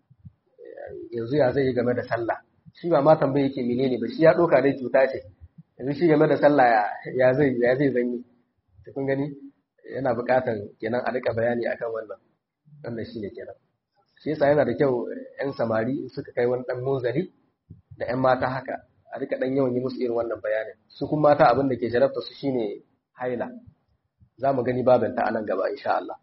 yanzu ya zai yi game da sallah shi ba ma tambaye yake menene ba shi ya doka dai cuta ce yanzu shi game da sallah ya ya zai ya zai zanyi to kun gani yana buƙatar kenan a rika bayani akan wannan wannan shine kenan shi yasa yana da kyau yan samari suka kai wani dan munzari da yan mata haka a rika dan yawan yi musu irin wannan bayanin su kuma mata abin da ke jarabta su shine haila za mu gani babinta a nan gaba insha Allah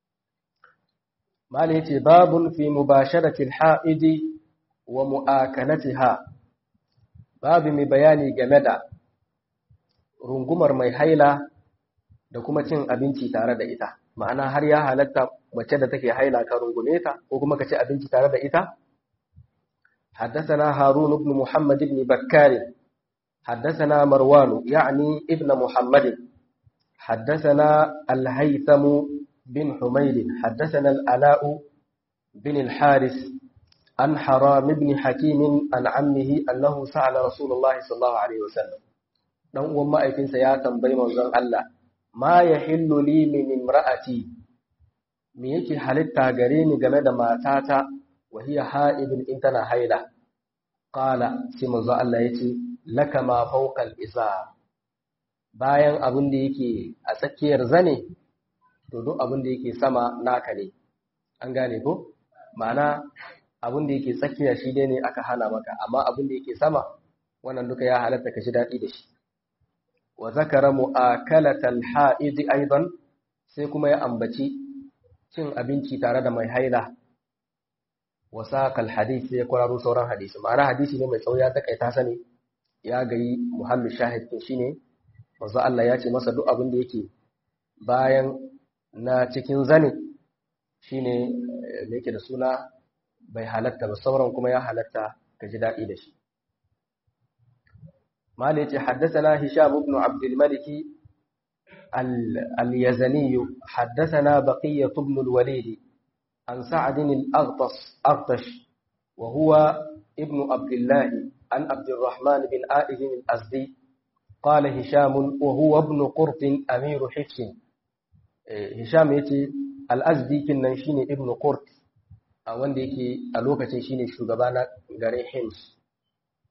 Mala ya ce, Babun fi mubasharatil ha'idi wa mu'akanatiha, babu mai bayani game da rungumar mai haila da kuma cin abinci tare da ita, ma'ana har ya halatta mace da take haila ka rungume ta ko kuma ka ci abinci tare da ita? حدثنا هارون بن محمد بن بكار حدثنا مروان يعني ابن محمد حدثنا الهيثم بن حميد حدثنا الألاء بن الحارث عن حرام بن حكيم عن عمه أنه سأل رسول الله صلى الله عليه وسلم dan uwan ma'aikinsa ya tambayi manzon Allah ma yahillu li min imra'ati me yake halitta gare ni game da matata wa hiya ha'idun in tana haila qala sai manzon Allah yace laka ma fawqa al-izar bayan abin da yake a tsakiyar zane to duk abin da yake sama naka ne an gane ko ma'ana abin da yake tsakiya shi dai ne aka hana maka amma abin da yake sama wannan duka ya halatta ka ji daɗi da shi wa zakara mu'akalatal ha'idi aidan sai kuma ya ambaci cin abinci tare da mai haila wa saqal hadith sai ya kwararo sauran hadisi ma'ana hadisi ne mai tsawo ya takaita sani ya gayi muhallu shahid shine manzo Allah ya ce masa duk abin da yake bayan na cikin zane shine da yake da suna bai halatta ba sauran kuma ya halatta ka ji daɗi da shi mala yace haddathana hisham ibn abd al-malik al-yazani haddathana baqiyah ibn al-walid an sa'd al-aghtas aghtash wa huwa ibn abdullah an abd الرحمن بن آئذ الأزدي قال هشام وهو ابن قرط أمير حفص Hisham ya ce al'azdi nan shine Ibn Qurt a wanda yake a lokacin shine shugaba na garin Hims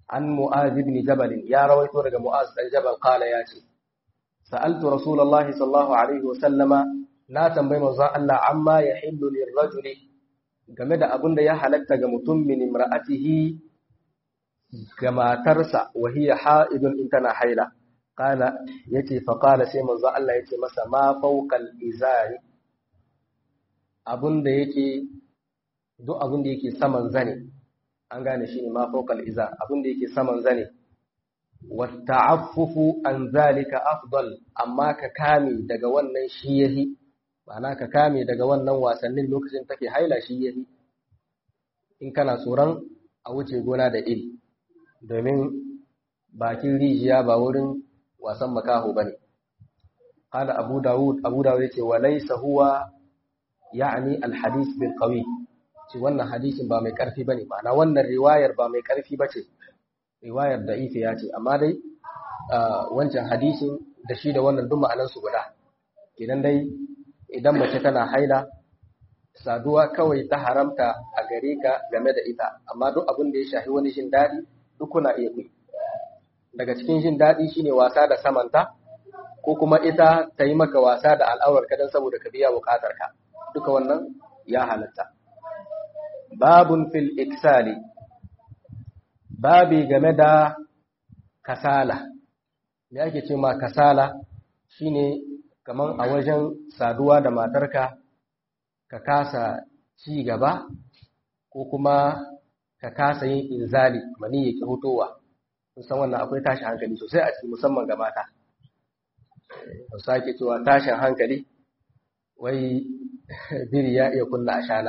an mu'az ibn jabal ya rawaito daga mu'az dan jabal qala ya ce sa'altu rasulullahi sallallahu alaihi wasallama na tambayi manzon Allah amma yahillu lirrajuli game da abin da ya halatta ga mutum min imra'atihi ga matarsa wa hiya ha'idun in tana haila qala yace fa qala sai manzon Allah yace masa ma fawqal izari abin da yake duk abin da yake saman zane an gane shi ne ma fawqal izar abin da yake saman zane wata'affufu an zalika afdal amma ka kame daga wannan shi yahi ma'ana ka kame daga wannan wasannin lokacin take haila shi yahi in kana tsoron a wuce gona da iri domin bakin rijiya ba wurin wasan makaho bane qala abu daud abu daud yace wa laysa huwa ya'ni al-hadith bil qawi ce wannan hadisin ba mai karfi bane ma'ana wannan riwayar ba mai karfi bace riwayar da ife ya ce amma dai wancan hadisin da shi da wannan duk ma'anansu guda idan dai idan mace tana haila saduwa kawai ta haramta a gare ka game da ita amma duk abin da ya shafi wani jin daɗi duk kuna iya yi daga cikin jin daɗi shine wasa da samanta ko kuma ita ta yi maka wasa da al'aurar ka don saboda ka biya buƙatar ka duka wannan ya halatta babun fil iksali babi game da kasala me ake ce ma kasala shine kaman a wajen saduwa da matarka ka kasa ci gaba ko kuma ka kasa yin inzali mani yake hutowa san wannan akwai tashin hankali sosai a cikin musamman ga mata hausa ake cewa tashin hankali wai biri ya iya kunna ashana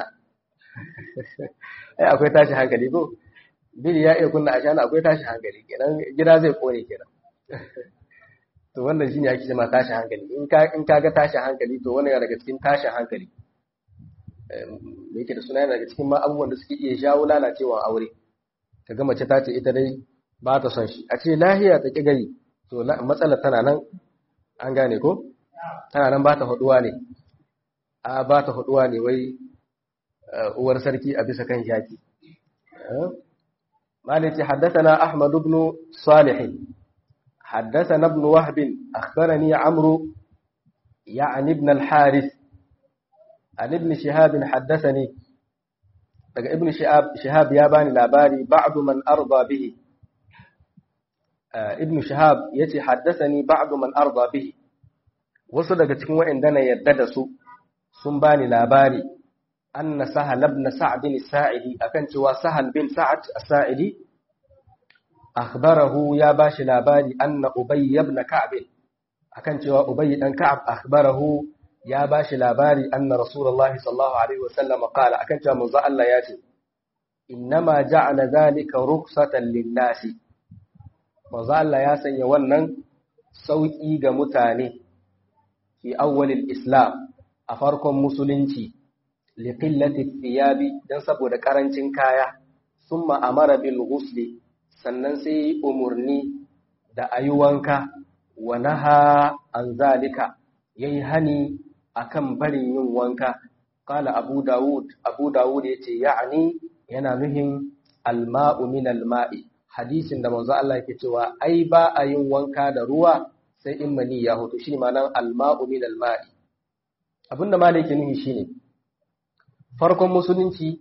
ai akwai tashin hankali ko biri ya iya kunna ashana akwai tashin hankali kenan gida zai kone kenan to wannan shine ake cewa tashin hankali in ka in kaga tashin hankali to wannan yana daga cikin tashin hankali me yake da suna yana daga cikin ma abubuwan da suke iya jawo lalacewa aure kaga mace ta ce ita dai ba ta son shi a ce lahiya ta ki gari to matsalar tana nan an gane ko tana nan ba ta haduwa ne a ba ta haduwa ne wai uwar sarki a bisa kan shaki مالك حدثنا أحمد بن صالح حدثنا ابن وهب أخبرني عمرو يعني ابن الحارث عن ابن شهاب حدثني ابن شهاب شهاب ياباني لاباري بعض من أرضى به ابن شهاب يتي حدثني بعض من أرضى به wasu daga cikin waɗanda yadda da su sun bani labari anna sahal ibn sa'd bin sa'idi akan cewa sahal bin sa'ad as-sa'idi akhbarahu ya bashi labari anna ubay ibn ka'b akan cewa ubay dan ka'ab akhbarahu ya bashi labari anna rasulullah sallallahu alaihi wasallam qala akan cewa manzo Allah ya ce innama ja'ala zalika rukhsatan lin-nasi manzo Allah ya sanya wannan sauki ga mutane fi awwalil islam a farkon musulunci liqillati thiyabi dan saboda karancin kaya summa amara bil ghusli sannan sai umurni da ayi wanka wa naha an zalika yayi hani akan barin yin wanka qala abu daud abu daud yace ya'ni yana nuhin alma'u min alma'i hadisin da manzo Allah yake cewa ai ba a yin wanka da ruwa sai in mani ya hoto shi ma'anar alma'u min alma'i abinda malai yake nuhi shine farkon musulunci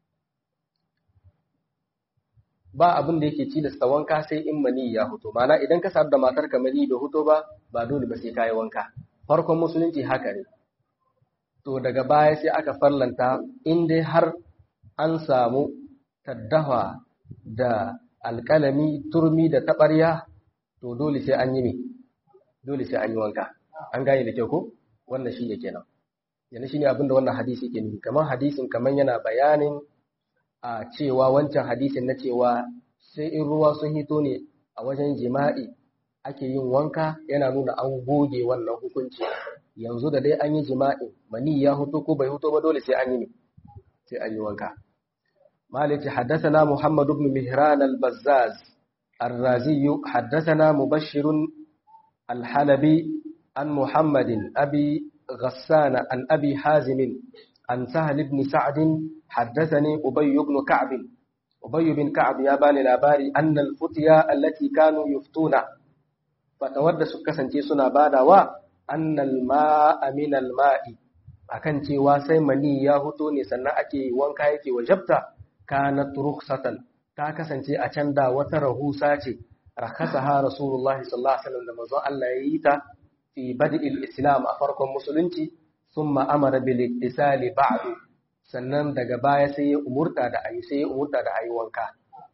ba abin da yake cilasta wanka sai in mani ya hoto mana idan ka sadu da matar ka mani bai hoto ba ba dole ba sai kayi wanka farkon musulunci haka ne to daga baya sai aka farlanta in dai har an samu taddawa da alƙalami turmi da taɓarya to dole sai an yi ne dole sai an yi wanka an gane da kyau ko wannan shi ne kenan yana shi ne abinda wannan hadisi ke nufi kamar hadisin kamar yana bayanin a cewa wancan hadisin na cewa sai in ruwa sun hito ne a wajen jima'i ake yin wanka yana nuna an goge wannan hukunci yanzu da dai an yi jima'i mani ya huto ko bai huto ba dole sai an yi ne sai an yi wanka مالك حدثنا محمد بن مهران البزاز الرازي حدثنا مبشر الحلبي عن محمد أبي غسان عن أبي حازم عن سهل بن سعد حدثني أبي بن كعب Ubayy bin Ka'ab ya bani labari annal futiya allati kanu yuftuna fatawar da su kasance suna badawa annal ma'a min al ma'i akan cewa sai mani ya huto ne sannan ake wanka yake wajabta kanat rukhsatan ta kasance a can da wata rahusa ce rakasaha rasulullahi sallallahu alaihi wasallam da manzon Allah ya yi ta fi bad'il islam a farkon musulunci thumma amara bil ittisali ba'du sannan daga baya sai ya umurta da ayi sai ya umurta da ayi wanka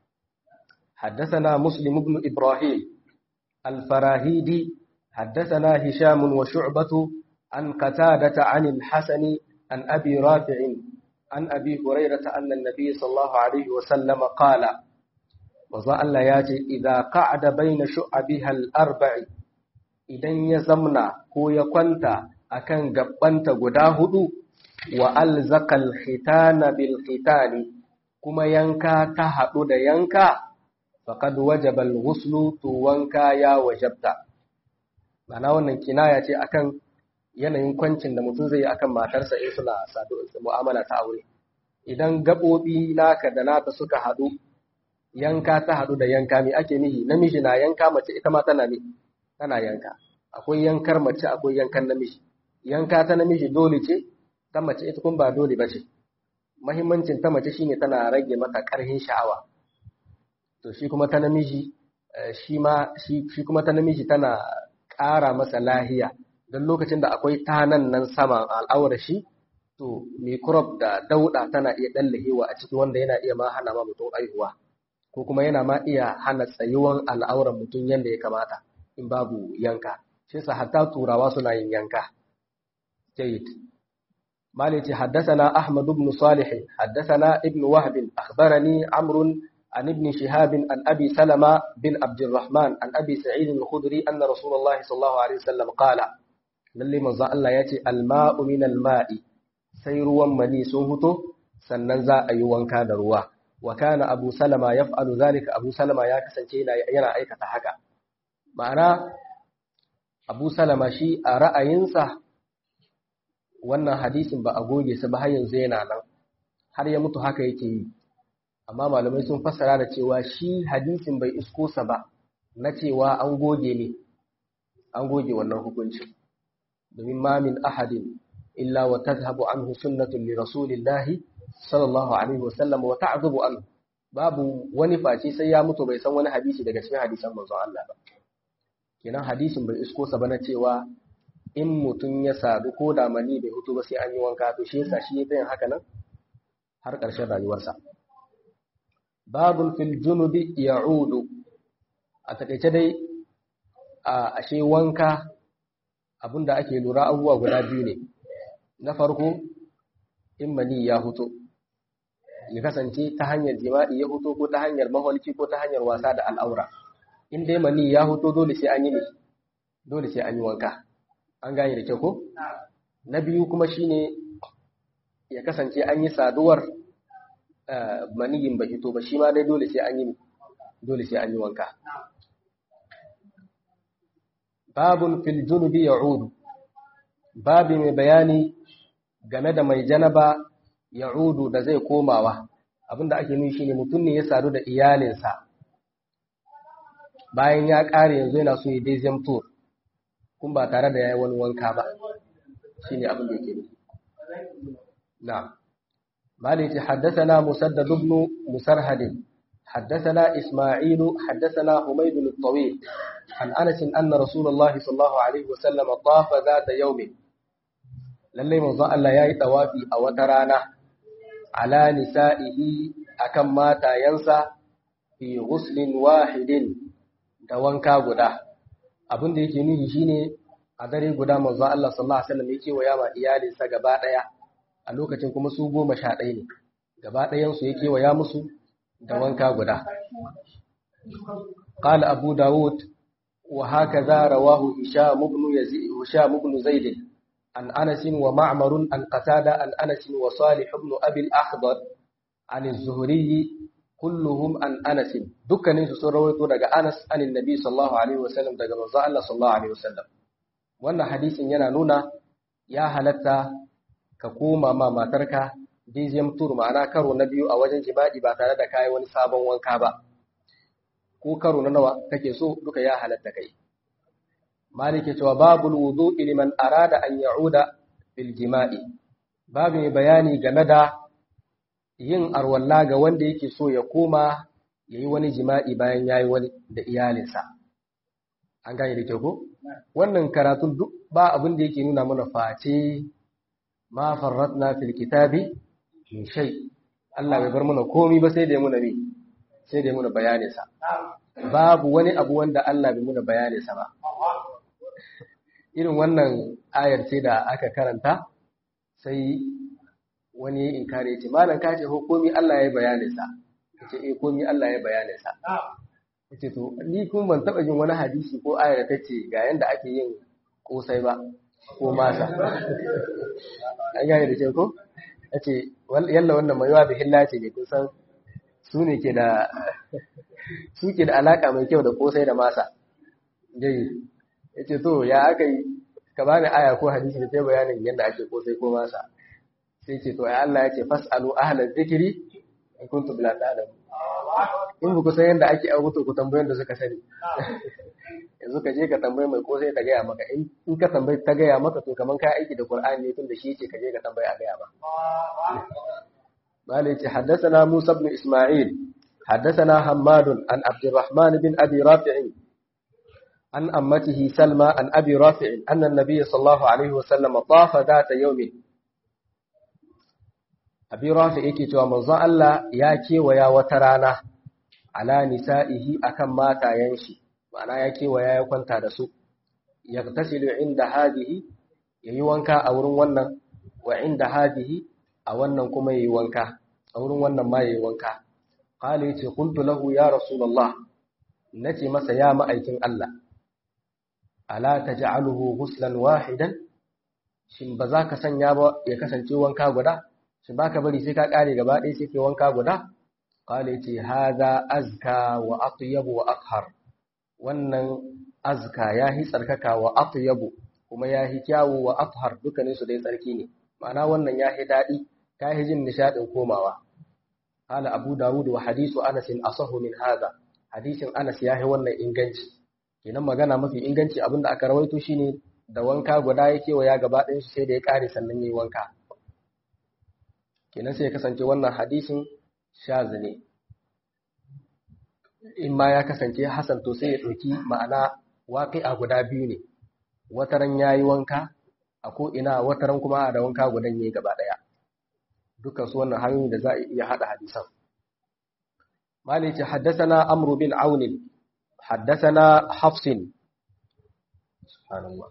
حدثنا مسلم بن إبراهيم الفراهيدي حدثنا هشام وشعبة عن قتادة عن الحسن عن أبي رافع عن أبي هريرة أن النبي صلى الله عليه وسلم قال وظل الله ياتي إذا قعد بين شعبها الأربع إذن يزمنا هو يكونت أكن قبنت قداهد وألزق الختان بالختان كما ينكا تهدد ينكا فقد وجب الغسل توانكا يا وجبت معناه wannan kinaya ce akan yanayin kwancin da mutum zai yi akan matarsa in suna mu'amala ta aure idan gaɓoɓi naka da nata suka haɗu yanka ta haɗu da yanka me ake nihi namiji na yanka mace ita ma tana ne tana yanka akwai yankar mace akwai yankan namiji yanka ta namiji dole ce ta mace ita kuma ba dole ba ce mahimmancin ta mace shine tana rage mata ƙarfin sha'awa to shi kuma ta namiji shi ma shi kuma ta namiji tana ƙara masa lahiya don lokacin da akwai tanan nan sama al'awar shi to microbe da dauda tana iya dallahewa a ciki wanda yana iya ma hana ma mutum aihuwa ko kuma yana ma iya hana tsayuwan al'auran mutum yadda ya kamata in babu yanka shi yasa hatta turawa suna yin yanka jayyid مالك حدثنا أحمد بن صالح حدثنا ابن وهب أخبرني عمرو عن ابن شهاب عن أبي سلمة بن عبد الرحمن عن أبي سعيد الخدري أن رسول الله صلى الله عليه وسلم قال lalle manzon Allah ya ce alma'u min alma'i sai ruwan mani sun huto sannan za a yi wanka da ruwa wa kana abu salama yaf'alu zalika abu salama ya kasance yana aikata haka ma'ana abu salama shi a ra'ayinsa wannan hadisin ba a goge sa ba har yanzu yana nan har ya mutu haka yake yi amma malamai sun fassara da cewa shi hadisin bai isko sa ba na cewa an goge ne an goge wannan hukuncin domin ma min ahadin illa wa tadhhabu anhu sunnatun li rasulillahi sallallahu alaihi wasallam wa ta'dhubu anhu babu wani face sai ya mutu bai san wani hadisi daga cikin hadisan manzon Allah ba kenan hadisin bai isko sa ba na cewa in mutum ya sadu ko da mani bai hutu ba sai an yi wanka to shi yasa shi ya yin haka nan har ƙarshen rayuwarsa babun fil junubi ya'udu a takaice dai a ashe wanka abinda ake lura abubuwa guda biyu ne na farko in mani ya huto ya kasance ta hanyar jima'i ya huto ko ta hanyar maholki ko ta hanyar wasa da al'aura in dai mani ya huto dole sai an yi ne dole sai an yi wanka an gane da kyau ko na biyu kuma shine ya kasance an yi saduwar maniyin bai hito ba shi ma dai dole sai an yi dole sai an yi wanka babun fil junubi ya'udu babi mai bayani game da mai janaba ya'udu da zai komawa abinda ake nufi shine mutum ne ya sadu da iyalinsa bayan ya kare yanzu yana so ya dai tour kun ba tare da yayi wani wanka ba shine abin da yake nufi na'am مالك حدثنا مسدد بن مسرهد حدثنا إسماعيل حدثنا حميد الطويل عن أنس أن رسول الله صلى الله عليه وسلم طاف ذات يوم للي من ظن الله يأي توافي أو ترانا على نسائه أكم مات ينسى في غسل واحد دوانكا غدا abin da yake nufi shine a dare guda manzo Allah sallallahu alaihi wasallam yake wa yama iyalinsa gaba daya a lokacin kuma su goma sha ɗaya ne gaba ɗayansu ya kewaya musu da wanka guda قال أبو داود وهكذا رواه هشام بن يزيد هشام بن زيد عن أنس ومعمر عن قتادة عن أنس وصالح بن أبي الأخضر عن الزهري كلهم عن أنس دكان سرويتو daga Anas عن النبي صلى الله عليه وسلم daga manzo Allah sallallahu alaihi wasallam wannan hadisin yana nuna ya halatta ka koma ma matarka dizem tur ma'ana karo na biyu a wajen jima'i ba tare da kayi wani sabon wanka ba ko karo na nawa kake so duka ya halatta kai malike cewa babul wudu liman arada an ya'uda bil jima'i babu mai bayani game da yin arwalla ga wanda yake so ya koma yayi wani jima'i bayan yayi wani da iyalinsa an gane da kyau ko wannan karatun duk ba abin da yake nuna mana face ma farratna fil kitabi min shay Allah bai bar mana komai ba sai da muna ne sai da muna bayanin sa babu wani abu wanda Allah bai muna bayanin sa ba irin wannan ayar ce da aka karanta sai wani in kare ce malam ka ce komai Allah ya bayanin sa ce eh komai Allah ya bayanin sa ce to ni kun ban taba jin wani hadisi ko ayar da tace ga yanda ake yin kosai ba ko masa an gane da ke ko yace yalla wannan mai yawa bihilla ce ne kun san su ne ke da su ke da alaka mai kyau da kosai da masa dai yace to ya aka yi ka bani aya ko hadisi da ta bayanin yadda ake kosai ko masa sai ce to ai Allah ya ce fasalu ahlal zikri in kuntum la ta'lamun in ku san yadda ake abuto ku tambayoyin da suka sani yanzu ka je ka tambayi mai kosai ta gaya maka in ka tambayi ta gaya maka to kaman ka aiki da Qur'ani ne tun da shi yake ka je ka tambayi a gaya ba malai ce haddathana Musa ibn Isma'il haddathana Hammad an Abdurrahman bin Abi Rafi' an ammatihi Salma an Abi Rafi' anna an-nabiy sallallahu alaihi wasallam tafa data yawmin Abi Rafi' yake cewa manzon Allah ya kewaya wata rana ala nisa'ihi akan matayen shi ma'ana ya kewaya ya kwanta da su yagtasilu inda hadihi yayi wanka a wurin wannan wa inda hadihi a wannan kuma yayi wanka a wurin wannan ma yayi wanka qala yace qultu lahu ya rasulullah nace masa ya ma'aikin Allah ala taj'aluhu ghuslan wahidan shin ba za ka sanya ba ya kasance wanka guda shin baka bari sai ka kare gaba ɗaya sai ke wanka guda qala yace hadha azka wa atyab wa athhar wannan azka yahi tsarkaka wa atyabu kuma yahi kyawu wa athhar dukkanin su dai tsarki ne ma'ana wannan yahi dadi kahi jin nishadin komawa qala abu dawud wa hadithu anas asahu min hadha hadisin anas yahi wannan inganci kenan magana mafi inganci abinda aka rawaito shine da wanka guda yake wa ya gaba ɗayan shi sai da ya kare sannan yayi wanka kenan sai ya kasance wannan hadisin shazi ne in ma ya kasance Hassan to sai ya ɗauki ma'ana waƙi'a guda biyu ne wataran ya yi wanka a ko'ina wataran kuma da wanka gudan ya yi gaba ɗaya dukkan su wannan hanyoyi da za a iya haɗa hadisan mali ce haddasana amru bin aunin haddasana hafsin subhanallah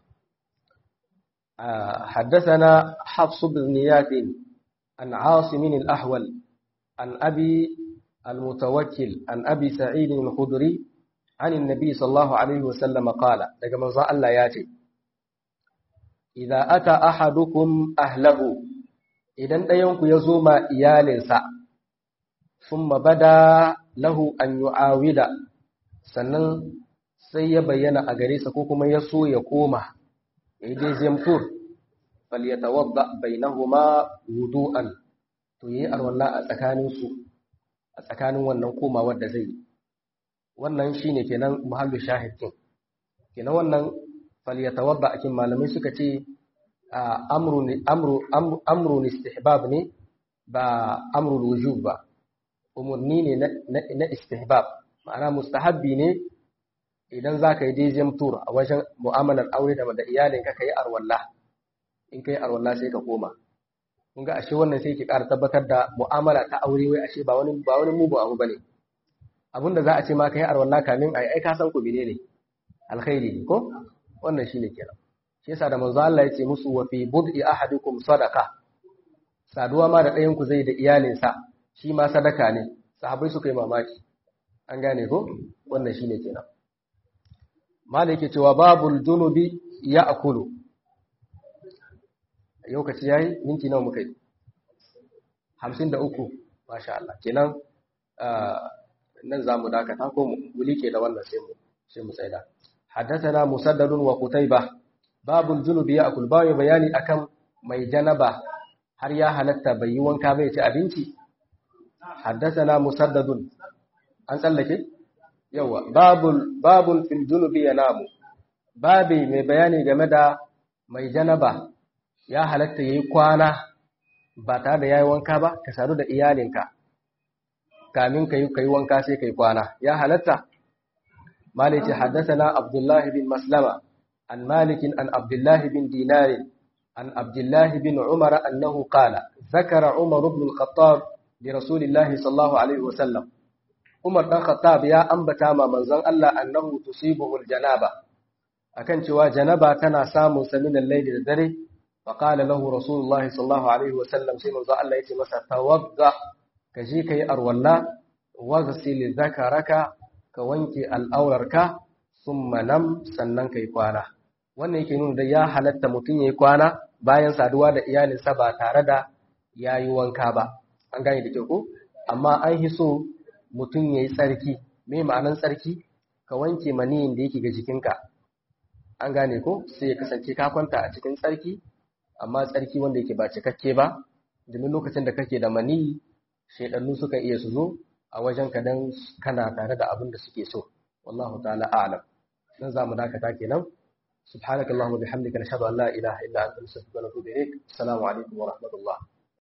حدثنا حفص بن نياث عن عاصم الأحول عن أبي المتوكل عن أبي سعيد الخدري عن النبي صلى الله عليه وسلم قال daga manzon Allah ya ce idza ata ahadukum ahlahu idan ɗayanku ya zo ma iyalinsa thumma bada lahu an yu'awida sannan sai ya bayyana a gare sa ko kuma ya so ya koma yayi dai zemtur falyatawadda bainahuma wudu'an to yi arwalla a tsakaninsu a tsakanin wannan komawar da zai yi wannan shine kenan muhallu shahidin kenan wannan falyatawadda akin malamai suka ce amru amru amru istihbab ne ba amru wujub ba umurni ne na istihbab ma'ana mustahabbi ne idan zaka yi dezem tour a wajen mu'amalar aure da da iyalinka kai arwalla in kai arwalla sai ka koma kun ga ashe wannan sai ke ƙara tabbatar da mu'amala ta aure wai ashe ba wani ba wani mugu abu bane abinda za a ce ma kai arwalla kamin ai ai ka san ku menene alkhairi ne ko wannan shine kenan shi yasa da manzo Allah ya ce musu wa fi bud'i ahadikum sadaqa saduwa ma da ɗayan ku zai da iyalinsa shi ma sadaka ne sahabbai suka yi mamaki an gane ko wannan shine kenan malai yake cewa babul junubi ya'kulu lokaci yayi minti nawa muka yi hamsin da uku masha Allah kenan nan za mu dakata ko mu like da wannan sai mu sai mu tsaida haddathana musaddadun wa qutayba babul junub ya'kul bayu bayani akan mai janaba har ya halatta bai yi wanka bai ci abinci haddathana musaddadun an tsallake yawa babul babul fil junubi yanamu babi mai bayani game da mai janaba ya halatta yayi kwana ba tare da yayi wanka ba ka sadu da iyalinka kamin kai kai wanka sai kai kwana ya halatta maliki haddathana abdullahi bin maslama an malikin an abdullahi bin dinarin عن عبد الله بن عمر أنه قال ذكر عمر بن الخطاب لرسول الله صلى الله عليه وسلم عمر بن الخطاب يا أنبتا ما منزل الله أنه تصيبه الجنابة أكن شوى جنابة كان سام من الليل الدري فقال له رسول الله صلى الله عليه وسلم سيما الله يتمسى توضع كجيك أرولا واغسل ذكرك كوانك الأورك ثم نم سننك يقوانا wannan yake nuna da ya halatta mutum ya yi kwana bayan saduwa da iyalinsa ba tare da ya yi wanka ba an gane da kyau ko amma an hi so mutum ya yi tsarki me ma'anan tsarki ka wanke maniyin da yake ga jikinka an gane ko sai ya kasance ka kwanta a cikin tsarki amma tsarki wanda yake ba cikakke ba domin lokacin da kake da maniyi shaidannu suka iya su zo a wajen ka dan kana tare da abin da suke so wallahu ta'ala a'lam dan zamu dakata kenan سبحانك اللهم وبحمدك نشهد ان لا اله الا انت نستغفرك ونتوب اليك السلام عليكم ورحمه الله